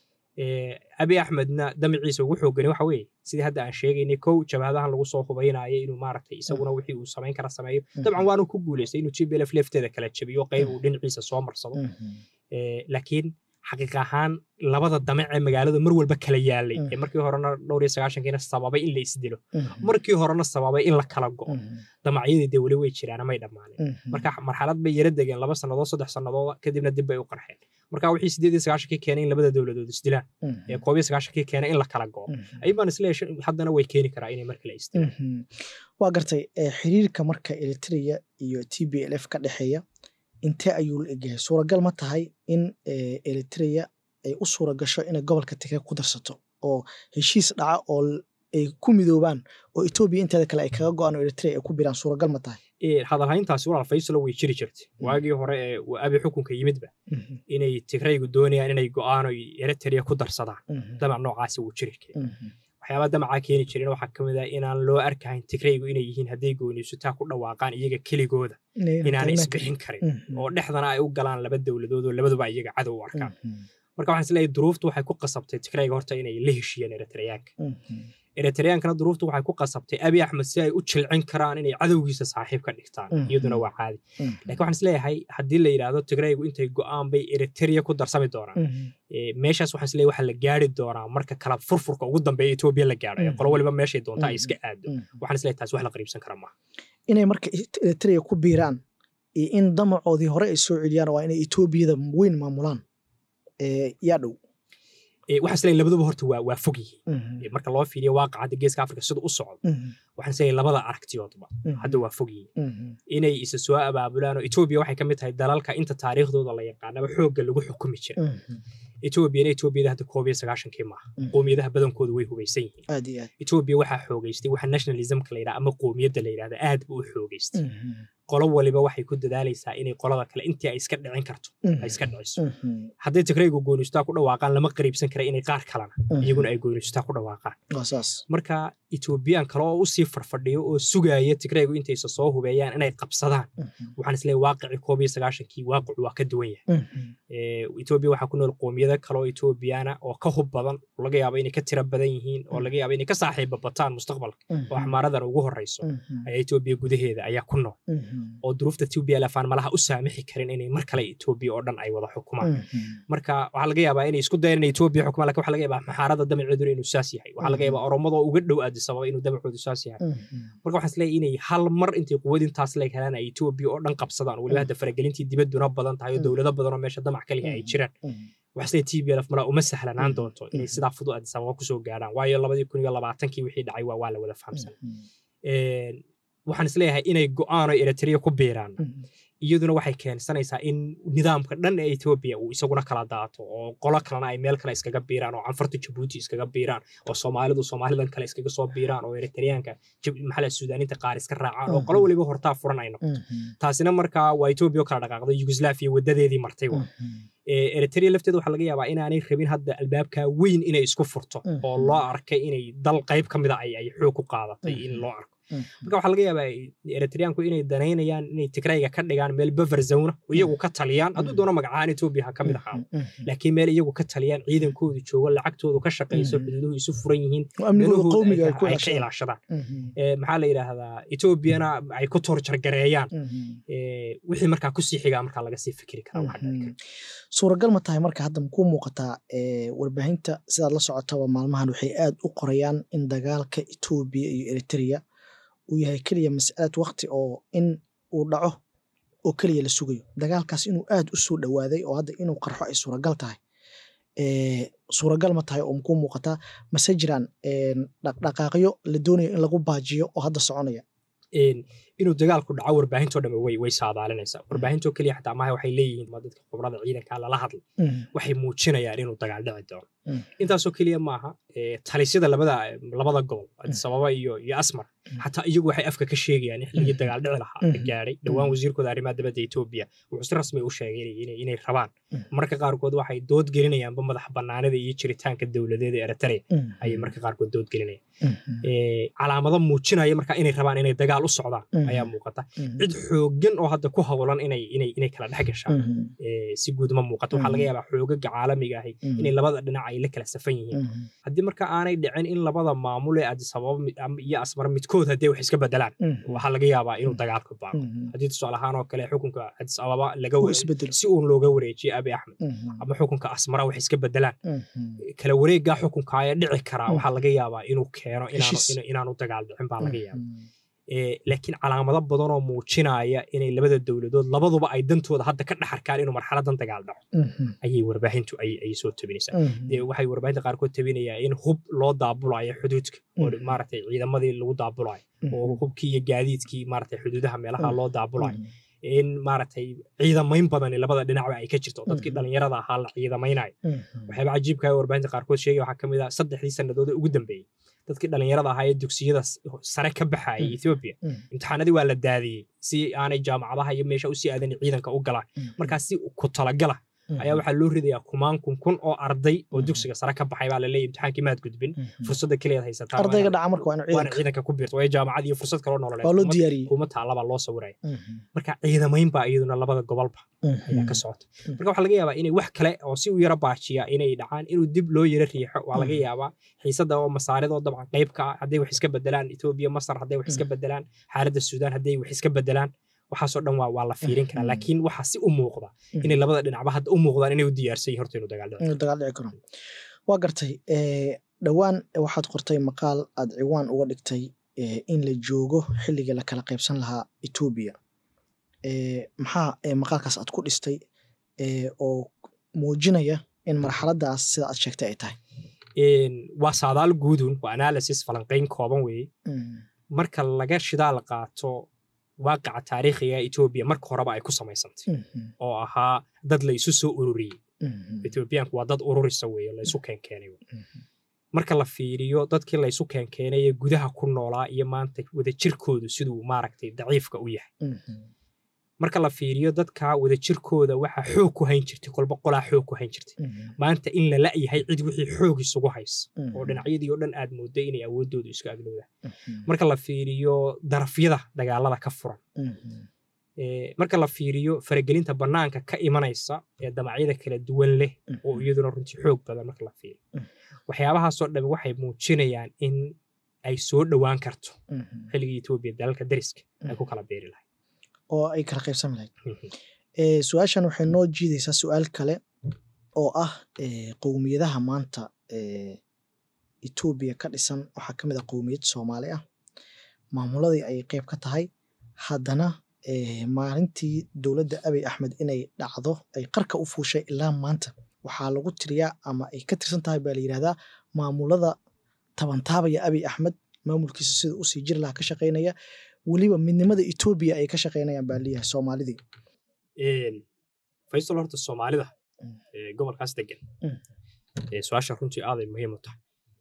abi axmedna damaciisa ugu xoogani waxa weeye sidii hadda aan sheegaynay kow jabhadahan lagu soo hubaynayo inuu maaragtay isaguna wixii uu samayn kara sameeyo dabcan waanu ku guulaystay inuu gblf lefteeda kala jabiyo qayb uu dhinaciisa soo marsado laakiin xaqiiq ahaan labada damac ee magaalada mar walba kala yaalay ee markii horena dhowr iyo sagaashankiina sababay in la isdilo markii horena sababay in la kala go'o damacyadii dee weli way jiraan may dhammaanin marka marxalad bay yara degeen laba sannadood saddex sannadood kadibna dib bay u qarxeen marka wixii sideed iyo sagaashankii keenay in labada dowladood isdilaan ee koob iyo sagaashankii keenay in la kala go'o aybaan isleeyahay haddana way keeni karaa inay mar kale isdilaan
waa gartay xiriirka marka eritrea iyo t b l f ka dhexeeya intee ayuu la egyahay suuragal ma tahay in eritrea ay u suura gasho inay gobolka tigre ku darsato oo heshiis dhaca oo ay ku midoobaan oo etoobiya inteeda kale ay kaga go-aan oo eritrea ay ku biraan suuragal ma tahay
hadalhayntaasi walaal faysalo way jiri jirtay waagii hore ee abi xukunka yimidba inay tigraygu doonayaan inay go'aan oy eritrea ku darsadaan damac noocaasi wuu jiri jiray waxyaabaa damacaa keeni jirin waxaa ka mid ah inaan loo arkahayn tigraygu inay yihiin hadday gooniisutaa ku dhawaaqaan iyaga keligooda inaanay isbixin karin oo dhexdana ay u galaan laba dowladood oo labaduba iyaga cadow u arkaan marka waxaan isleeyahay duruuftu waxay ku qasabtay tigrayga horta inay la heshiiyeen eritreyaanka eritreyankana duruuftu waxay ku qasabtay abi axmed si ay u jilcin karaan inay cadowgiisa saaxiib ka dhigtaan iyaduna waa caadi lakin waxaan isleeyahay haddii la yidhaahdo tigraygu intay go'aan bay eritrea ku darsami doonaan meeshaas waxaan isleeyahay waxaa la gaari doonaa marka kala furfurka ugu dambeeya etoobiya la gaadho ee qolo waliba meeshay doonta ay iska aado waxaan isleeyahay taas wax la qariibsan kara maaha
inay marka eritrea ku biiraan iyo in damacoodii hore ay soo celiyaan waa inay etoobiyada weyn maamulaan yaa dhow
waxaan isleeyahay labaduba horta waa waa fog yihiin marka loo fiiriyo waaqacadda geeska afrika sida u socdo waxaan isleeyahay labada aragtiyoodba hadda waa fog yihiin inay isa soo abaabulaan oo etoobiya waxay ka mid tahay dalalka inta taariikhdooda la yaqaanaba xoogga lagu xukumi jira etoobiyana etoobiyada hadda koob iyo sagaashankii maaha qoomiyadaha badankoodu way hubaysan yihiin etoobiya waxaa xoogeystay waxa nationalismka la yidhaha ama qoomiyadda la yidhahda aad buu u xoogeystay qolo waliba waxay ku dadaalaysaa inay qolada kale intii ay iska dhicin karto ay iska dhiciso hadday tigraygu gooniystaa ku dhawaaqaan lama qariibsan kara inay qaar kalena iyaguna ay gooniystaa ku dhawaaqaan marka etoobiyaan kale oo usii farfadhiyo oo sugaaya tigraygu intaysa soo hubeeyaan inay qabsadaan waxaan isleeyahay waaqicii koob iyo sagaashankii waaqicu waa ka duwan yahay etoobiya waxaa ku nool qoomiyada kale oo etoobiyana oo ka hub badan oo laga yaabo inay ka tira badan yihiin oo laga yaabo inay ka saaxiiba bataan mustaqbalka oo axmaaradan ugu horeyso ayaa etoobiya gudaheeda ayaa ku nool oo duruufta etoobiya lafaan malaha u saamixi karin inay mar kale etoobiya oo dhan ay wada xukumaan marka waxaa laga yaabaa inay isku dayaan inay etoobiya xukumaan lakin waxaa laga yaabaa maxaarada damaceeduna inuu saas yahay waxaa laga yaabaa oromada oo uga dhow addis ababa inuu damacoodu saas yahay marka waxaan isleeyahay inay hal mar intay quwad intaas leeg helaan ay etoobiya oo dhan qabsadaan weliba hadda faragelintii dibadduna badan tahay oo dowlado badan oo meesha damac kaliya ay jiraan waxasle tblf malaa uma sahlanaan doonto inay sidaa fudud addis ababa kusoo gaadhaan waayo labadii kun iyo labaatankii wixii dhacay waa waa la wada fahamsan waxaan isleeyahay inay go'aan oo eritrea ku biiraan iyaduna waxay keensanaysaa in nidaamka dhan ee etoobiya uu isaguna kala daato oo qolo kalena ay meel kale iskaga biiraan oo canfarta jabuuti iskaga biiraan oo soomaalidu soomaalidan kale iskaga soo biiraan oo eritreyaanka maxaa suudaaniinta qaar iska raacaan oo qolo waliba hortaa furan ay noqoto taasina markaa waa etoobiya oo kala dhaqaaqday yugoslaafia wadadeedii martay wa eritrea lafteeda waxaa laga yaabaa inaanay rabin hadda albaabka weyn inay isku furto oo loo arkay inay dal qayb ka mida ay xoog ku qaadatay in loo arko marka waxaa laga yaabaa eritreyaanku inay danaynayaan inay tigrayga ka dhigaan meel buffer zone iyagu ka taliyaan hadduu doono magacahaan etoobiya ha ka mid ahaado laakiin meel iyagu ka taliyaan ciidankoodu joogo lacagtoodu ka shaqayso xuduuduhu isu furan yihiin ay ka ilaashadaan maxaa la yidhaahdaa etoobiyana ay ku toorjargareeyaan wixii markaa kusii xigaa markaa laga sii fikiri karaa waxa dhici kara
suuragal ma tahay marka hadda makuu muuqataa warbaahinta sidaad la socotaba maalmahan waxay aad u qorayaan in dagaalka etoobiya iyo eritrea uu yahay keliya mas'alad wakti oo in uu dhaco oo keliya la sugayo dagaalkaas inuu aad u soo dhowaaday oo hadda inuu qarxo ay suuragal tahay suuragal ma tahay oo makuu muuqataa mase jiraan dhaqdhaqaaqyo la doonayo in lagu baajiyo oo hadda soconaya
inuu dagaalku dhaco warbaahintoo dhamme way way saadaalinaysaa warbaahintoo keliya xataa maaha waxay leeyihiin ma dadka khibrada ciidanka lala hadlay waxay muujinayaan inuu dagaal dhici doono intaasoo keliya maaha talisyada labada labada gobol addis ababa iyo iyo asmar xataa iyagu waxay afka ka sheegayaan in xilligii dagaal dhici lahaa la gaadhay dhowaan wasiirkooda arrimaha dibadda etoobiya wuxuu si rasmi u sheegay inay rabaan marka qaarkood waxay dood gelinayaanba madax bannaanida iyo jiritaanka dowladeeda eritrea ayay marka qaarkood dood gelinayaan calaamado muujinaya marka inay rabaan inay dagaal u socdaan ayaa muuqata cid xoogan oo hadda ku howlan inay inay inay kala dhex gashaan si guud ma muuqato waxaa laga yaabaa xoogaga caalamiga ahi inay labada dhinac ay la kala safan yihiin haddii marka aanay dhicin in labada maamul ee addis ababa iyo asmar midkood haddii wax iska bedelaan waxaa laga yaabaa inuu dagaalka baaqo haddii tusaale ahaan oo kale xukunka addis ababa laga si uun looga wareejiyo abi axmed ama xukunka asmara wax iska bedelaan kala wareeggaa xukunka ayaa dhici karaa waxaa laga yaabaa inuu keeno inaanu dagaal dhicin baa laga yaaba laakiin calaamado badan oo muujinaya inay labada dowladood labaduba ay dantooda hadda ka dhaxarkaan inuu marxaladan dagaal dhaco ayay warbaahintu ay soo tabinaysaa waxay warbaahinta qaarkood tabinayaa in hub loo daabulayo xuduudka oo maaragtay ciidamadii lagu daabulayo oo hubkii iyo gaadiidkii maaragtay xuduudaha meelaha loo daabulayo in maaragtay ciidamayn badani labada dhinacba ay ka jirto dadkii dhallinyarada ahaa la ciidamaynayo waxyaaba cajiibkaa warbaahinta qaarkood sheegay waxaa ka mid ah saddexdii sannadood ee ugu dambeeyey dadkii dhallinyarada ahaa ee dugsiyada sare ka baxayay ethoobiya imtixaanadii waa la daadiyey si aanay jaamacadaha iyo meesha usii aadan ciidanka u galaan markaa si ku talagala ayaa waxaa loo ridayaa kumaan kun kun oo arday oo
Mhm.
dugsiga sare ka baxay baa laleeyahy imtixaankii maad gudbin
Mhm.
fursadda keliyaad haysataa
ardayga dhaca marka waa inuu
waana
ciidanka
ciidanka ku biirta waa jaamacad iyo fursad kaloo nololeed
waa loo
kuma-
diyaariyey
kuma taalabaa loo sawiraya
Mhm.
marka ciidamayn baa iyaduna labada gobolba ayaa ka socota
Mhm.
marka waxaa laga yaabaa inay wax kale oo si u yara baajiya inay dhacaan inuu dib loo yara riixo waa laga
Mhm.
yaabaa xiisada oo masaaridoo dabcan qayb ka ah hadday wax iska bedelaan etoobiya masar hadday wax iska
Mhm.
bedelaan xaaladda suudaan hadday wax iska bedelaan waxaasoo dhan waa waa la fiirin karaa
Mhm.
laakiin waxaa si u muuqda
Mhm.
inay labada dhinacba hadda u muuqdaan inay u diyaarsan yihin horta inuu dagaal dhaco
inuu dagaal dhici karo waa gartay eh, dhowaan waxaad qortay maqaal aad ciwaan uga dhigtay eh, in la joogo xilligii la kala qaybsan lahaa etoobiya Eh, maxaa eh, maqaalkaas aad ku dhistay eh, oo muujinaya in marxaladaas sida aad sheegtay ay tahay
Een, waa saadaal guudun waa analysis falanqayn kooban weeye
Mm,
marka laga shidaal qaato waaqaca taariikhiga ee etoobiya marka horeba ay ku samaysantay
mhm,
oo ahaa dad la isu soo ururiyey
mhm,
etoobiyaanku waa dad ururisa weeye la isu keenkeenay wey.
mhm,
marka la fiiriyo dadkii la isu keenkeenay ee gudaha ku noolaa iyo maanta wadajirkoodu siduu maaragtay daciifka u yahay
mhm,
marka la fiiriyo dadka wadajirkooda waxaa xoog ku hayn jirtay kolba qolaa xoog ku hayn jirtay
mhm,
maanta in la la'yahay cid wixii xoog isugu haysa
mhm,
oo dhinacyadii oo dhan aad moodday inay awooddoodu iska aglowdaan
mhm,
marka la fiiriyo darafyada dagaalada ka furan
mhm,
ee, marka la fiiriyo faragelinta bannaanka ka imanaysa ee damacyada kala duwan leh oo
mhm,
iyaduna runtii xoog badan marka la fiiriyo
Mm.
waxyaabahaasoo dhan waxay muujinayaan in ay soo dhowaan karto
mhm,
xilligii etoobiya dalalka dariska ay ku
Mm.
kala beeri lahayd
oo ay kala qaybsami lahayd Eh, su-aashan waxay noo jiidaysaa su-aal kale oo ah eh, qowmiyadaha maanta eh, etoobiya ka dhisan waxaa ka mid ah qowmiyad soomaali ah maamuladii ay qeyb ka tahay haddana eh, maalintii dowladda abiy axmed inay dhacdo ay qarka u fuushay ilaa maanta waxaa lagu tiriyaa ama ay ka tirsan tahay baa la yidhahdaa maamulada tabantaabaya abiy axmed maamulkiisa sida usii jiri lahaa ka shaqaynaya weliba midnimada etoobiya ay ka shaqaynayaan baa leeyahay soomaalidii
Een, faysal horta soomaalida
Mm.
ee, gobolkaas degan
Mm.
ee, su-aasha runtii aaday muhiim u tahay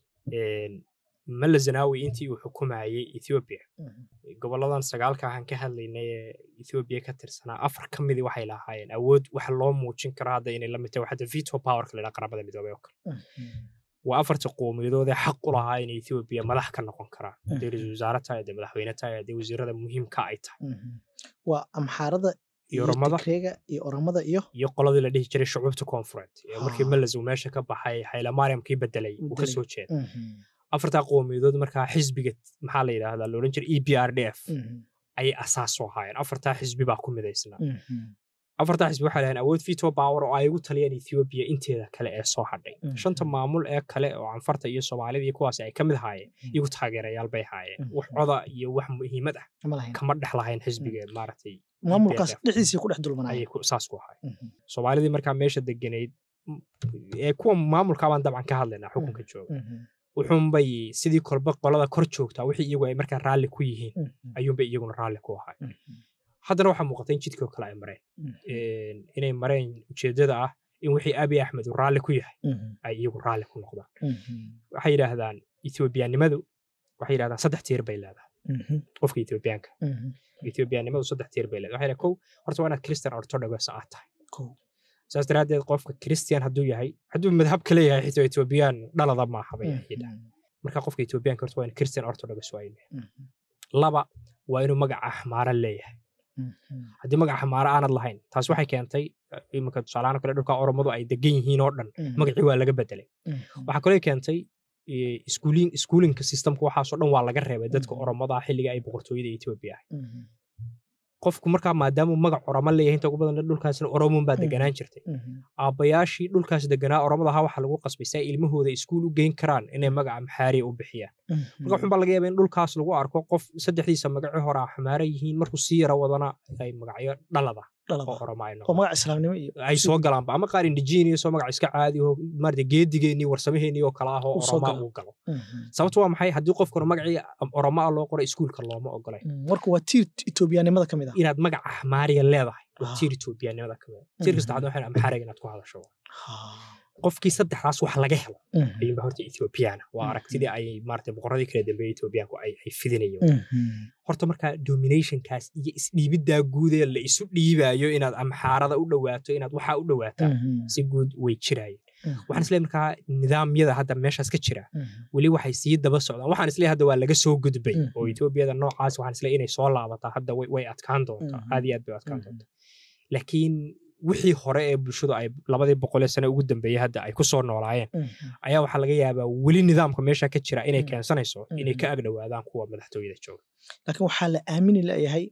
Een, mala zanaawi intii uu xukumayey ethiopia
Mhm.
goboladan sagaalka ahaan ka hadlaynay ee ethiopia ka tirsanaa afar ka midii waxay lahaayeen awood waxa loo muujin karo hadda inay la mid tahay waxaa veto powerka la yidhaha qaramada midoobay oo kale
Mhm.
waa afarta qowmiyadood ee xaq u lahaa inay ethiopia madax ka noqon karaan
Mhm.
hadday ra-iisul wasaare tahay hadday madaxweyne tahay hadday wasiirada muhiimka ay tahay
Mhm. waa amxaarada
iyo
iyo
oromada
tigreega iyo oromada iyo
iyo qoladii la dhihi jiray shucuubta koonfureed ee markii
Ha.
meles uu meesha ka baxay haylamariamkii bedelay uu ka
Bedelay.
soo jeeda
Mhm.
afartaa qowmiyadood markaa xisbiga maxaa la yidhaahdaa la odhan jiray e b r d f
Mhm.
ayay asaas u ahaayeen afartaa xisbi baa ku midaysnaa
Mhm.
afartaa xisbi waxay lahayn awood veto power oo ay ugu taliyeen ethiopia inteeda kale ee soo hadhay
Mhm.
shanta maamul ee kale oo canfarta iyo soomaalida iyo kuwaasi ay ka mid ahaayeen iyagu taageerayaal bay ahaayeen
Mhm.
wax coda iyo wax muhiimad ah
ma lahayn
kama dhex lahayn xisbiga maaragtay
maamulkaas
EPRDF.
dhexdiisii ku dhex dulmanaya
ayay ku- saas ku ahaay
Mhm.
soomaalidii markaa meesha degenayd m- ee kuwa maamulkaabaan dabcan ka hadlaynaa xukunka jooga
Mhm.
wuxuunbay sidii kolba qolada kor joogtaa wixii iyagu ay markaa raalli ku yihiin
Mhm.
ayuunbay iyaguna raalli ku ahay
Mhm.
haddana waxaa muuqata in jidkii oo kale ay mareen
Mhm.
Een, inay mareen ujeeddada ah in wixii abiy axmed uu raalli ku yahay
Mhm.
ay iyagu raalli ku noqdaan
Mhm.
waxay yidhaahdaan ethoobiyaannimadu waxay yidhahdaan saddex tiir bay leedahay
Mhm.
qofka ethoobiyaanka
Mhm.
ethoobiyaannimadu saddex tiir bay leedahay waxay yidhahdaan kow horta waa inaad christian orthodox aad tahay
Kow.
saas daraaddeed qofka christian hadduu yahay hadduu madhab ka leeyahay xitaa ethoobiyan dhalada maaha bay yidhahdaan
Mhm.
marka qofka ethoobiyaanka horta waa in christian orthodox waa inuu yahay
Mhm.
laba waa inuu magaca xmaara leeyahay
Mhm.
haddii magaca xmaara aanad lahayn taas waxay keentay eh, iminka tusaalahaan kale dhulka oromadu ay degan yihiin oo dhan
Mhm.
magacii waa laga bedelay
Mhm.
waxaa kaloo keentay eh, iskuulin iskuulinka systemka waxaasoo dhan waa laga reebay dadka
Mhm.
oromada xilliga ay boqortooyada etoobiya ahay
Mhm.
qofku markaa maadaamuu magac oromo leeyahay inta ugu badan dhulkaasna oromun baa
Mhm.
deganaan jirtay
Mhm.
aabbayaashii dhulkaas deganaa oromada ahaa waxaa lagu qasbay si ay ilmahooda iskuul u geyn karaan inay magaca maxaariya u bixiyaan marka waxun baa laga yaaba in dhulkaas lagu arko qof saddexdiisa magaci hore ah xamaara yihiin markuu sii yara wadana ay magacyo dhalada
Dhalada.
oo oromo ay
oo
noqdaan
magac islaamnimo iyo
ay soo galaanba ama qaar indigenous oo magac iska caadi oo maarata geedigeennii warsamaheenii oo kale ah oo
Uu soo
oromo
galo.
uu galo
Mhm.
sababtu waa maxay haddii qofkuna magacii oromo ah loo qoray iskuulka looma ogolay
Mhm. marka waa tiir etoobiyaanimada ka mid ah
inaad magaca xamaariya leedahay waa
Ah.
tiir etoobiyanimada ka mid tiirka
Mhm.
saddexaad waxay amxaariga inaad ku hadasho
Ha.
qofkii saddexdaas wax laga helo
Mhm.
ayuunba horta ethoobiyaana waa
Mhm.
aragtidii ay maarata boqoradii kala dambeeyey etoobiyaanku ay ay fidinayeen
Mhm.
horta markaa dominationkaas iyo isdhiibiddaa guud ee la isu dhiibayo inaad amxaarada u dhowaato inaad waxaa u dhowaataa si guud way jiraayeen waxaan isleeyahay markaa nidaamyada hadda meeshaas ka jira weli waxay sii daba socdaan waxaan isleeyahay hadda waa laga soo gudbay oo etoobiyada noocaas waxaan isleeyahay inay soo laabataa hadda way adkaan doontaa aad iyo aad bay adkaan doontaa laakiin wixii hore ee bulshadu ay labadii boqolee sane ugu dambeeyey hadda ay ku soo noolaayeen ayaa waxaa laga yaabaa weli nidaamka meesha ka jira inay keensanayso inay ka agdhowaadaan kuwa madaxtooyada jooga
laakiin waxaa la aamini leeyahay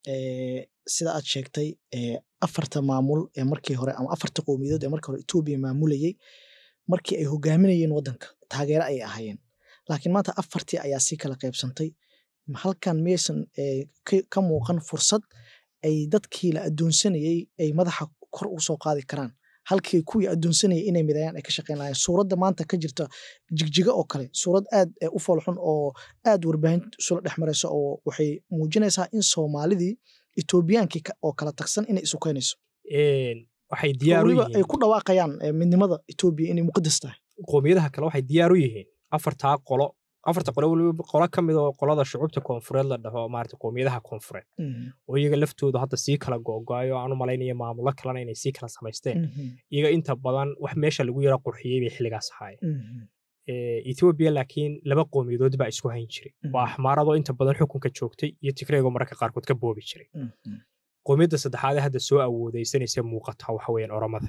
sida aad sheegtay afarta maamul ee markii hore ama afarta qowmiyadood ee markii hore etoobiya maamulayey markii ay hogaaminayeen waddanka taageero ayay ahaayeen laakiin maanta afartii ayaa sii kala qaybsantay halkan miyaysan ka muuqan fursad ay dadkii la addoonsanayey ay madaxa kor u soo qaadi karaan halkii kuwii addoonsanayay inay midayaan ay ka shaqayn lahayen suuradda maanta ka jirta jigjiga oo kale suurad aad u foolxun oo aad warbaahinta isula dhex maraysa oo waxay muujinaysaa in soomaalidii etoobiyaankii oo kala tagsan inay isu keenayso
waxay diyaar u
weliba ay
yihiin
ku dhawaaqayaan midnimada etoobiya inay muqadas tahay
qoomiyadaha kale waxay diyaar u yihiin afartaa qolo afarta qolo weliba qolo ka mid oo qolada shucuubta koonfureed la dhaho maarata qoomiyadaha koonfureed oo iyaga laftoodu hadda sii kala go'go'ayo aan u malaynaya maamulo kalena inay sii kala samaysteen iyaga inta badan wax meesha lagu yara qurxiyey bay xilligaas ahaayeen etoobiya laakiin laba qoomiyadood baa isku hayn jiray waa axmaaradoo inta badan xukunka joogtay iyo tigreegoo mararka qaarkood ka boobi jiray qoomiyadda saddexaad ee hadda soo awoodaysanaysa muuqata waxa weeyaan oromada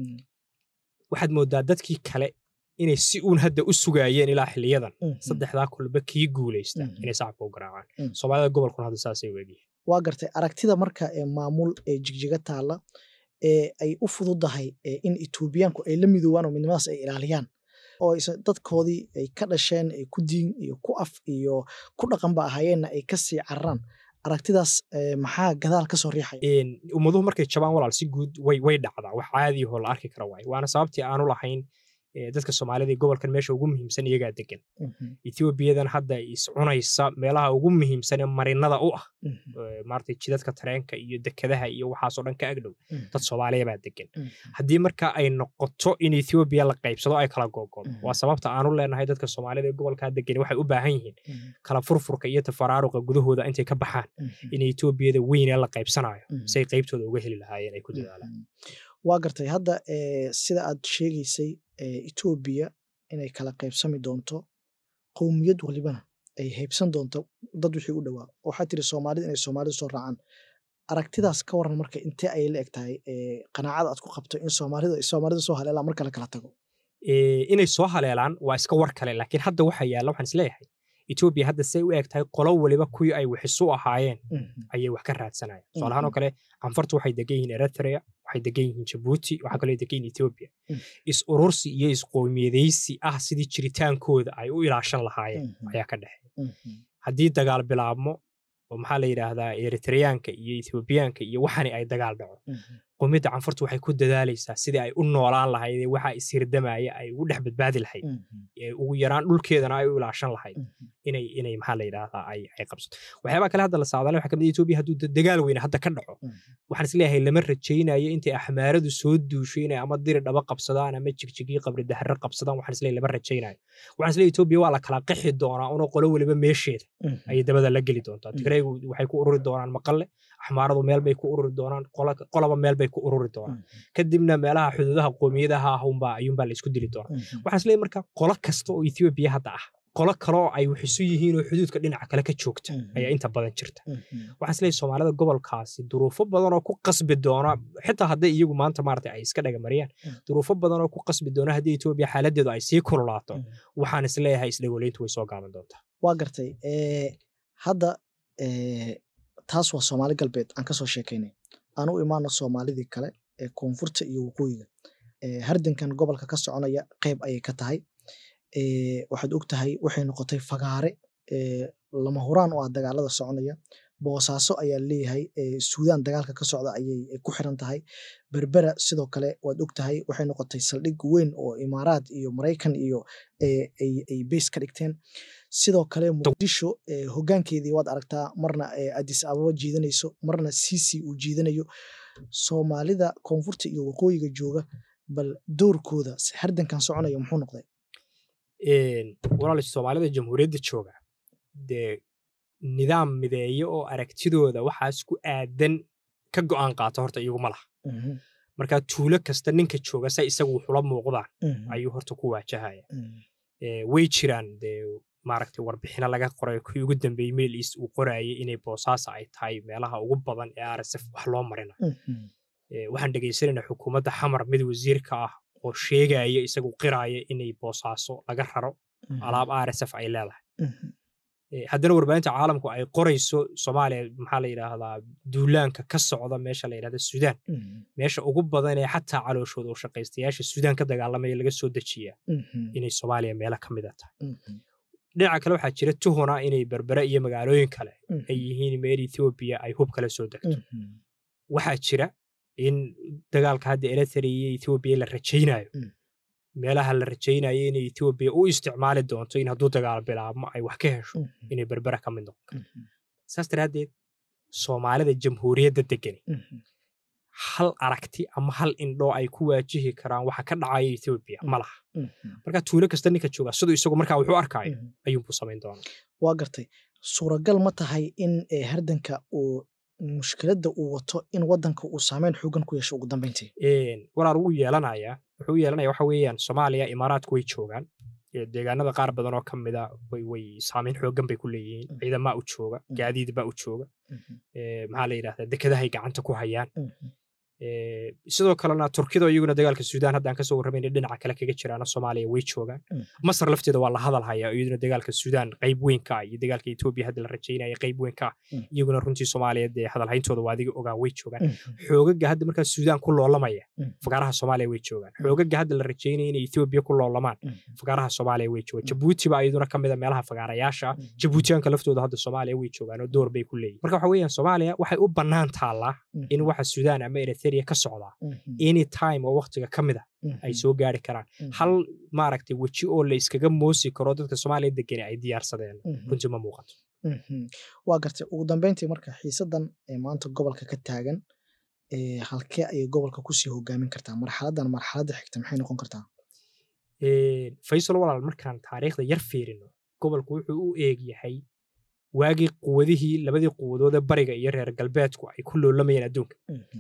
waxaad moodaa dadkii kale inay si uun hadda u sugaayeen ilaa xiliyadan saddexdaa kulba kii guulaysta inay sacabka u garaacaan soomaalida gobolkuna hadda saasay u egyihin
waa gartay aragtida marka ee maamul ee jigjiga taalla ee ay u fududahay in etoobiyaanku ay la midoobaan oo midnimadaas ay ilaaliyaan oo dadkoodii ay ka dhasheen ay ku diin iyo ku af iyo ku dhaqanba ahaayeenna ay ka sii cararaan aragtidaas maxaa gadaal ka soo riixaya
ummaduhu markay jabaan walaal si guud way way dhacdaa wax caadiyahoo la arki kara waaye waana sababtii aanu lahayn dadka soomaalida ee gobolkan meesha ugu muhiimsan iyagaa degan etoobiyadan hadda iscunaysa meelaha ugu muhiimsan ee marinada u ah maarata jidadka tareenka iyo dekedaha iyo waxaasoo dhan ka agdhow dad soomaaliya baa degan haddii marka ay noqoto in etoobiya la qaybsado ay kala gogodo waa sababta aanu leenahay dadka soomaalida ee gobolkaa degan waxay u baahan yihiin kala furfurka iyo tafaraaruqa gudahooda intay ka baxaan in etoobiyada weyn ee la qaybsanayo say qaybtooda uga heli lahaayeen ay ku dadaalaan
waa gartay hadda sida aad sheegaysay etoobiya inay kala qaybsami doonto qowmiyad walibana ay haybsan doonto dad wixii u dhowaa waxaa tiri soomaalida inay soomaalida soo raacaan aragtidaas ka waran marka intee ayay la eg tahay qanaacada aad ku qabto in soomaalida soomaalida soo haleelaan marka la kala tago
inay soo haleelaan waa iska war kale laakiin hadda waxaa yaalla waxaan isleeyahay etoobiya hadda say u eg tahay qolo waliba kuwii ay wixisu ahaayeen ayay wax ka raadsanayaan tusaalahaan oo kale canfartu waxay degan yihiin eritrea waxay degan yihiin jabuuti waxaa kaloo degan yihiin etoobiya is urursi iyo isqowmiyadaysi ah sidii jiritaankooda ay u ilaashan lahaayeen ayaa ka dhexeeya haddii dagaal bilaabmo oo maxaa la yidhaahdaa eritreyaanka iyo ethoobiyaanka iyo waxani ay dagaal dhaco qowmiyadda canfartu waxay ku dadaalaysaa sidii ay u noolaan lahayd ee waxaa ishirdamaya ay ugu dhex badbaadi lahayd ugu yaraan dhulkeedana ay u ilaashan lahayd inay inay maxaa la yidhaahdaa ay ay qabsato waxyaabaha kale hadda la saadaalay waxaa kamid etoobiya hadduu dagaal weyne hadda ka dhaco waxaan isleeyahay lama rajaynayo intay axmaaradu soo duusho inay ama diri dhaba qabsadaan ama jigjigii qabri dahre qabsadaan waxaan isleeyahay lama rajaynayo waxaan isleeyahay etoobiya waa la kala qixi doonaa una qolo weliba meesheeda ayay dabada la geli doontaa tigreegu waxay ku ururi doonaan maqalle axmaaradu meel bay ku ururi doonaan qolaba meel bay ku ururi doonaan kadibna meelaha xuduudaha qoomiyadaha ah unbaa ayuunbaa la isku dili doonaa waxaan isleeyahay marka qolo kasta oo etoobiya hadda ah qolo kaloo ay waxisu yihiin oo xuduudka dhinaca kale ka joogta ayaa inta badan jirta waxaan isleeyahay soomaalida gobolkaasi duruufo badan oo ku qasbi doona xitaa hadday iyagu maanta maarata ay iska dhagamariyaan duruufo badan oo ku qasbi doona haddii etoobiya xaaladeedu ay sii kululaato waxaan isleeyahay isdhagoleyntu way soo gaaban doontaa
waa gartay hadda taas waa soomaali galbeed aan kasoo sheekaynay aan u imaano soomaalidii kale ee koonfurta iyo waqooyiga hardankan gobolka ka soconaya qeyb ayay ka tahay waxaad og tahay waxay noqotay fagaare lama huraan oo ah dagaalada soconaya boosaaso ayaa leeyahay suudaan dagaalka ka socda ayay ku xiran tahay berbera sidoo kale waad og tahay waxay noqotay saldhig weyn oo imaaraad iyo maraykan iyo ay beys ka dhigteen sidoo kale muqdisho hogaankeedii waad aragtaa marna adis ababa jiidanayso marna sisi uu jiidanayo soomaalida koonfurta iyo waqooyiga jooga bal doorkooda hardankan soconaya muxuu noqday
walaal soomaalida jamhuuriyadda jooga dee nidaam mideeyo oo aragtidooda waxaas ku aadan ka go'aan qaato horta iyagu ma laha
Mhm.
marka tuulo kasta ninka jooga say isagu wuxula muuqdaan
Mhm.
ayuu horta ku waajahaya
Mhm.
Eh, way jiraan dee maaragtay warbixino laga qoray kii ugu dambeeyey mail east uu qorayay inay boosaaso ay tahay meelaha ugu badan ee rsf wax loo marina
Mhm.
Eh, waxaan dhegaysanaynaa xukuumadda xamar mid wasiirka ah oo sheegaya isagu qiraya inay boosaaso laga raro
Mhm.
alaab rsf ay leedahay
Mhm.
Eh, haddana warbaahinta caalamku ay qorayso soomaaliya maxaa la yidhaahdaa duulaanka ka socda meesha la yidhahda suudaan
Mhm.
meesha ugu badan ee xataa calooshooda oo shaqaystayaasha suudaan ka dagaalamaya laga soo dejiyaa
Mhm.
inay soomaaliya meelo ka mid a tahay
Mhm.
dhinaca kale waxaa jira tuhuna inay berbere iyo magaalooyin kale
Mhm.
ay yihiin meel ethoobiya ay hub kala soo degto
Mhm.
waxaa jira in dagaalka hadda eritrea iyo ethoobiya la rajaynayo
Mm.
meelaha la rajaynayo inay ethoobiya u isticmaali doonto in hadduu dagaal bilaabmo ay wax ka hesho
Mhm.
inay berbere ka mid noqon karto
Mhm.
saas daraaddeed soomaalida jamhuuriyadda degani
Mhm.
hal aragti ama hal indhoo ay ku waajihi karaan waxa ka dhacaya ethoobiya ma laha
Mhm.
marka tuulo kasta ninka jooga siduu isagu markaa wuxuu arkayo
Mhm.
ayuunbuu samayn doonaa
waa gartay suuragal ma tahay in eh, hardanka uu mushkiladda uu wato in wadanka uu saameyn xoogan ku yeesho ugu dambeyntii
Een, walaal wuu yeelanayaa wuxuu u yeelanaya waxa weeyaan soomaaliya imaaraadku way joogaan Ee, deegaanada qaar badan oo ka mida way way saameyn xoogan bay ku leeyihiin
Mm.
ciidamaa u jooga
Mm.
gaadiid baa u jooga
Mhm.
Ee, maxaa la yidhahdaa dekedahay gacanta ku hayaan
Mhm.
Ee, sidoo kalena turkida iyaguna dagaalka suudaan haddaan kasoo warramayna dhinaca kale kaga jiraana soomaaliya way joogaan
Mm.
masar lafteeda waa la hadal hayaa iyaduna dagaalka suudaan qayb weyn ka ah iyo dagaalka etoobiya hadda la rajaynaya qayb weyn ka ah
Mm.
iyaguna runtii soomaaliya dee hadalhayntooda waa adiga ogaa way joogaan
Mhm.
xoogaga hadda markaa suudaan ku loolamaya
Mm.
fagaaraha soomaaliya way joogaan
Mm.
xoogaga hadda la rajaynaya inay ethoobiya ku loolamaan
Mhm.
fagaaraha soomaaliya way joogaan
Mm.
jabuuti baa iyaduna ka mida meelaha fagaarayaasha ah
Mhm.
jabuutiyaanka laftooda hadda soomaaliya way joogaan oo door bay ku leeyihin marka waxa weeyaan soomaaliya waxay u bannaan taallaa
Mhm.
in waxa suudaan ama eritrea ka socdaa
Mhm.
any time oo waqtiga ka mid a
Mhm.
ay soo gaari karaan
Mhm.
hal maaragtay weji oo la iskaga moosi karo dadka soomaaliya degani ay diyaarsadeen
Mhm.
runtii ma muuqato
Mhm. waa gartay ugu dambeyntii marka xiisadan ee maanta gobolka ka taagan ee halkee ayay gobolka kusii hogaamin kartaa marxaladan marxaladda xigta maxay noqon kartaa
Een, faysal walaal markaan taariikhda yar fiirino gobolku wuxuu u eeg yahay waagii quwadihii labadii quwadood ee bariga iyo reer galbeedku ay ku loolamayeen adduunka
Mhm.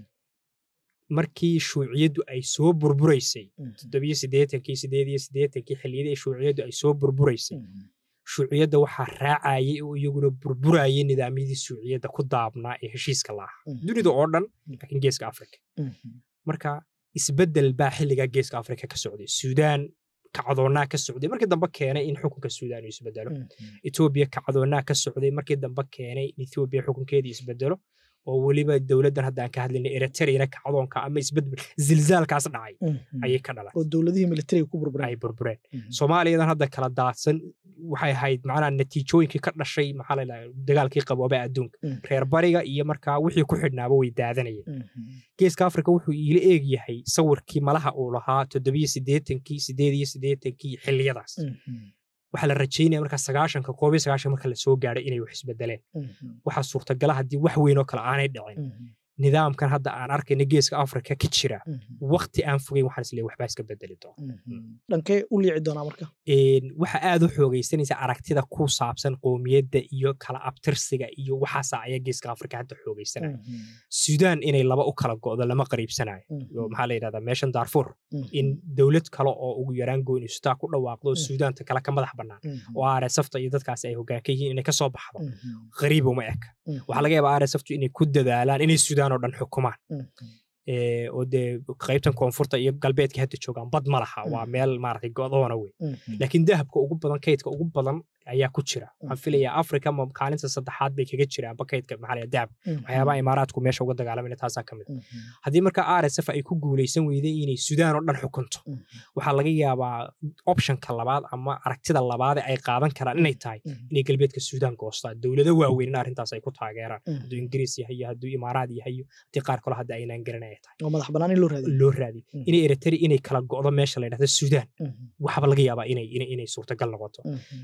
markii shuuciyaddu ay soo burburaysay
Mhm.
toddobiyo siddeetankii siddeed iyo siddeetankii xilliyadii ay shuuciyaddu ay soo burburaysay
Mhm.
shuuciyadda waxaa raacayay oo iyaguna burburayay nidaamyadii shuuciyadda ku daabnaa ee heshiiska lahaa
Mhm.
dunida oo dhan laakiin geeska afrika
Mhm.
marka isbeddel baa xilligaa geeska afrika ka socday suudaan kacdoonnaa ka socday markii dambe keenay in xukunka suudaan uu isbedelo
Mhm.
etoobiya kacdoonnaa ka socday markii dambe keenay in etoobiya xukunkeedii isbedelo oo weliba dowladdan haddaan ka hadlayna eritreana kacdoonka ama isbedel zilzaalkaas dhacay
Mhm.
ayay ka dhalan
oo dowladihii militariga ku
ay
burbureen
burbureen
Mhm.
soomaaliyadan hadda kala daadsan waxay ahayd macnaha natiijooyinkii ka dhashay maxaa la yidhahdaa dagaalkii qabooba adduunka
Mhm.
reer bariga iyo markaa wixii ku xidhnaaba way daadanayeen
Mhm.
geeska afrika wuxuu iila eeg yahay sawirkii malaha uu lahaa toddobiyo siddeetankii siddeed iyo siddeetankii xilliyadaas
Mhm.
waxaa la rajaynaya markaa sagaashanka koob iyo sagaashan marka la soo gaadhay inay wax isbedeleen
Mhm.
waxaa suurtagala haddii wax weyn oo kale aanay dhicin
Mhm.
nidaamkan hadda aan arkayna geeska afrika ka jira
Mhm.
waqti aan fogeyn waxaan isleeyahay waxbaa iska bedeli doona
Mhm. dhankee u liici doonaa marka
Een, waxa aad u xoogaysanaysa aragtida ku saabsan qowmiyadda iyo kala abtirsiga iyo waxaasa ayaa geeska afrika hadda xoogaysanaya
Mhm.
suudaan inay laba u kala go'do lama qariibsanayo
Mhm.
oo maxaa la yidhahdaa meeshan darfur
Mhm.
in dowlad kale oo ugu yaraan goonisataa ku dhawaaqdo oo
Mm.
suudaanta kale ka madax bannaan
Mhm.
oo rsfta iyo dadkaasi ay hoggaan ka yihiin inay kasoo baxdo
Mhm.
qariib uma eka
Mhm.
waxaa laga yaabaa rsftu inay ku dadaalaan inay suudaan oo dhan xukumaan
Mhm.
Ee, oo dee qaybtan koonfurta iyo galbeedka hadda joogaan bad ma laha waa
Mm.
meel maaragtay go'doona wey
Mhm.
laakiin dahabka ugu badan kaydka ugu badan ayaa ku jira waxaan
Mm.
filayaa africa ma kaalinta saddexaad bay kaga jiraanba kaydka maxaa la yidhahdaa dahab
Mhm.
waxyaabaha imaaraadku meesha uga dagaalamayna taasaa ka mid
Mhm.
haddii marka rsf ay ku guulaysan weyday inay suudaan oo dhan xukunto
Mhm.
waxaa laga yaabaa optionka labaad ama aragtida labaad ee ay qaadan karaan inay tahay
Mhm.
inay galbeedka suudaan goostaan dowlado waaweyn in arrintaas ay ku taageeraan
Mhm.
hadduu ingiriis yahay iyo hadduu imaaraad yahay iyo haddii qaar kale hadda aynaan garanay ay tahay
oo madax bannaan in loo raadiyo
loo raadiyo
Mhm.
inay eritrea inay kala go'do meesha la yidhahdo suudaan
Mhm.
waxaba laga yaabaa inay inay inay suurtagal noqoto
Mhm.
etoobiya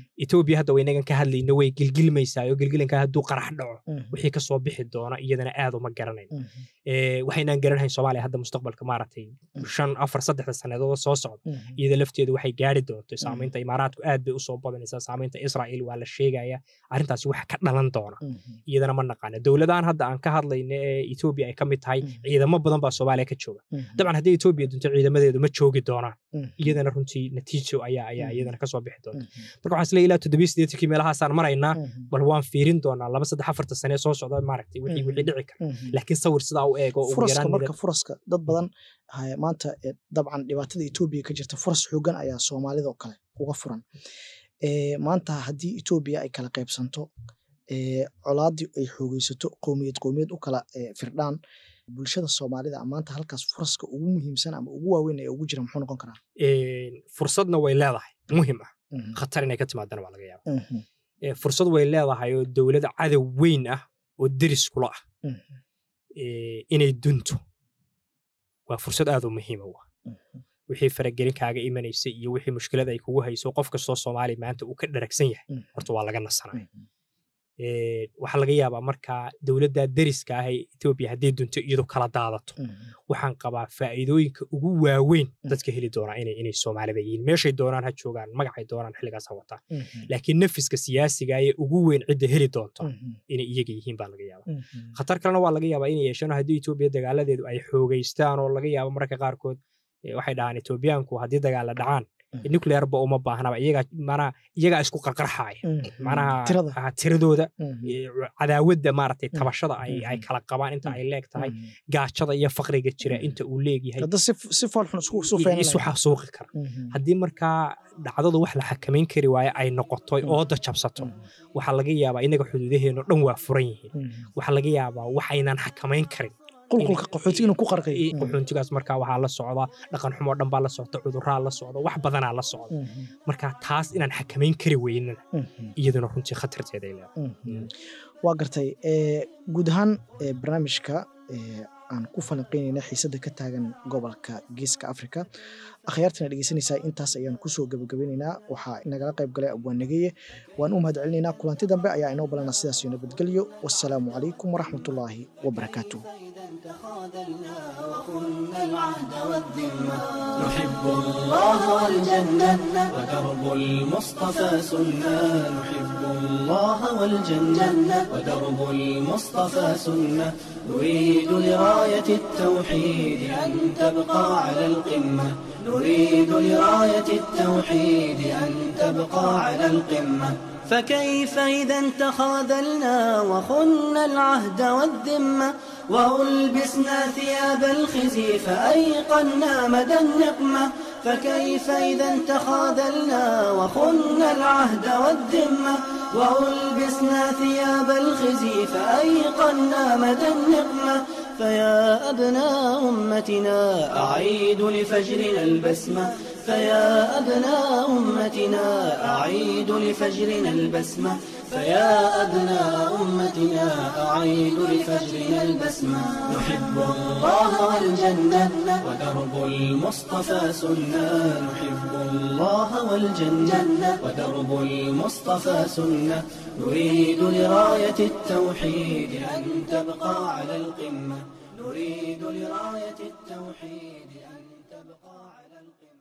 etoobiya hadda waynagan ka hadlayno way gilgilmaysaa oo gilgilanka hadduu qarax dhaco wixii kasoo bixi doona iyadana aad uma garanayno waxaynaan garanhayn soomaaliya hadda mustaqbalka maaragtay shan afar saddexda sannadood soo socda iyada lafteedu waxay gaari doonto saamaynta imaaraadku aad bay usoo badanaysaa saamaynta israa'iil waa la sheegaya arrintaasi waxa ka dhalan doona iyadana ma naqaana dowladahan hadda aan ka hadlayno ee etoobiya ay ka mid tahay ciidamo badan baa soomaaliya ka jooga dabcan haddii etoobiya dunto ciidamadeedu ma joogi doonaan iyadana runtii natiijo ayaa ayaa iyadana kasoo bixi doonta marka waxaan isleeyahay ilaa toddobiyo siddeetankii meelahaasaan maraynaa bal waan fiirin doonaa laba saddex afarta sane soo socda maaragtay wixii wixii dhici kara laakiin sawir sidaa u eego
furaska marka furaska dad badan maanta dabcan dhibaatada etoobiya ka jirta furas xoogan ayaa soomaalida oo kale uga furan maanta haddii etoobiya ay kala qaybsanto colaadii ay xoogeysato qowmiyad qowmiyad u kala firdhaan bulshada soomaalida maanta halkaas furaska ugu muhiimsan ama ugu waaweyn ee ugu jira muxuu noqon karaa
fursadna way leedahay muhim ah khatar inay ka timaadana waa laga yaaba fursad way leedahay oo dowlad cadow weyn ah oo deris kula ah inay dunto waa fursad aad u muhiima wa wixii faragelin kaaga imanaysa iyo wixii mushkilada ay kugu hayso qof kastoo soomaaliya maanta uu ka dharagsan yahay horta waa laga nasanaya waxaa laga yaabaa markaa dowladda deriska ah ee etoobiya haddii dunto iyadu kala daadato waxaan qabaa faa'iidooyinka ugu waaweyn dadka heli doonaa inay inay soomaalida yihiin meeshay doonaan ha joogaan magacay doonaan xilligaas ha wataan laakiin nafiska siyaasiga ee ugu weyn cidda heli doonta inay iyaga yihiin baa laga yaabaa khatar kalena waa laga yaabaa inay yeeshaan haddii etoobiya dagaaladeedu ay xoogeystaan oo laga yaabo mararka qaarkood waxay dhahaan etoobiyaanku haddii dagaala dhacaan nuclearba uma baahnaba iyagaa manaa iyagaa isku qarqarxaaya manaha tiradooda cadaawadda maaragtay tabashada ay ay kala qabaan inta ay leeg tahay gaajada iyo faqriga jira inta uu leegyahay isu xasuuqi kara haddii markaa dhacdadu wax la xakamayn kari waayo ay noqoto ooda jabsato waxaa laga yaabaa inaga xuduudaheeno dhan waa furan yihiin waxaa laga yaabaa waxaynan xakamayn karin
qulqulka qaxootiga inuu ku qarqay
qaxootigaas markaa waxaa la socda dhaqan xumoo dhan baa la socda cuduraa la socda wax badanaa la socda marka taas inaan xakamayn kari weynana iyaduna runtii khatarteeda ay leedahay
waa gartay guud ahaan barnaamijka aan ku falanqeynayna xiisadda ka taagan gobolka geeska africa akhyaartana dhegeysanaysaa intaas ayaan kusoo gabagabeynaynaa waxaa nagala qayb galay abwaanageye waan u mahad celinaynaa kulanti dambe ayaa inoo balana sidaas iyo nabadgelyo wassalaamu calaykum waraxmatullaahi wabarakaatuh
تخاذلنا وكنا العهد والذمة نحب الله والجنة ودرب المصطفى سنة نحب الله والجنة ودرب المصطفى سنة نريد لراية التوحيد أن تبقى على القمة نريد لراية التوحيد أن تبقى على القمة فكيف إذا تخاذلنا وخنا العهد والذمة وألبسنا ثياب الخزي فأيقنا مدى النقمة فكيف إذا تخاذلنا وخنا العهد والذمة وألبسنا ثياب الخزي فأيقنا مدى النقمة فيا أبناء أمتنا أعيد لفجرنا البسمة فيا أبناء أمتنا أعيد لفجرنا البسمة فيا أبناء أمتنا أعيد لفجرنا البسمة نحب الله والجنة ودرب المصطفى سنة نحب الله والجنة ودرب المصطفى سنة نريد لراية التوحيد أن تبقى على القمة نريد لراية التوحيد أن تبقى على القمة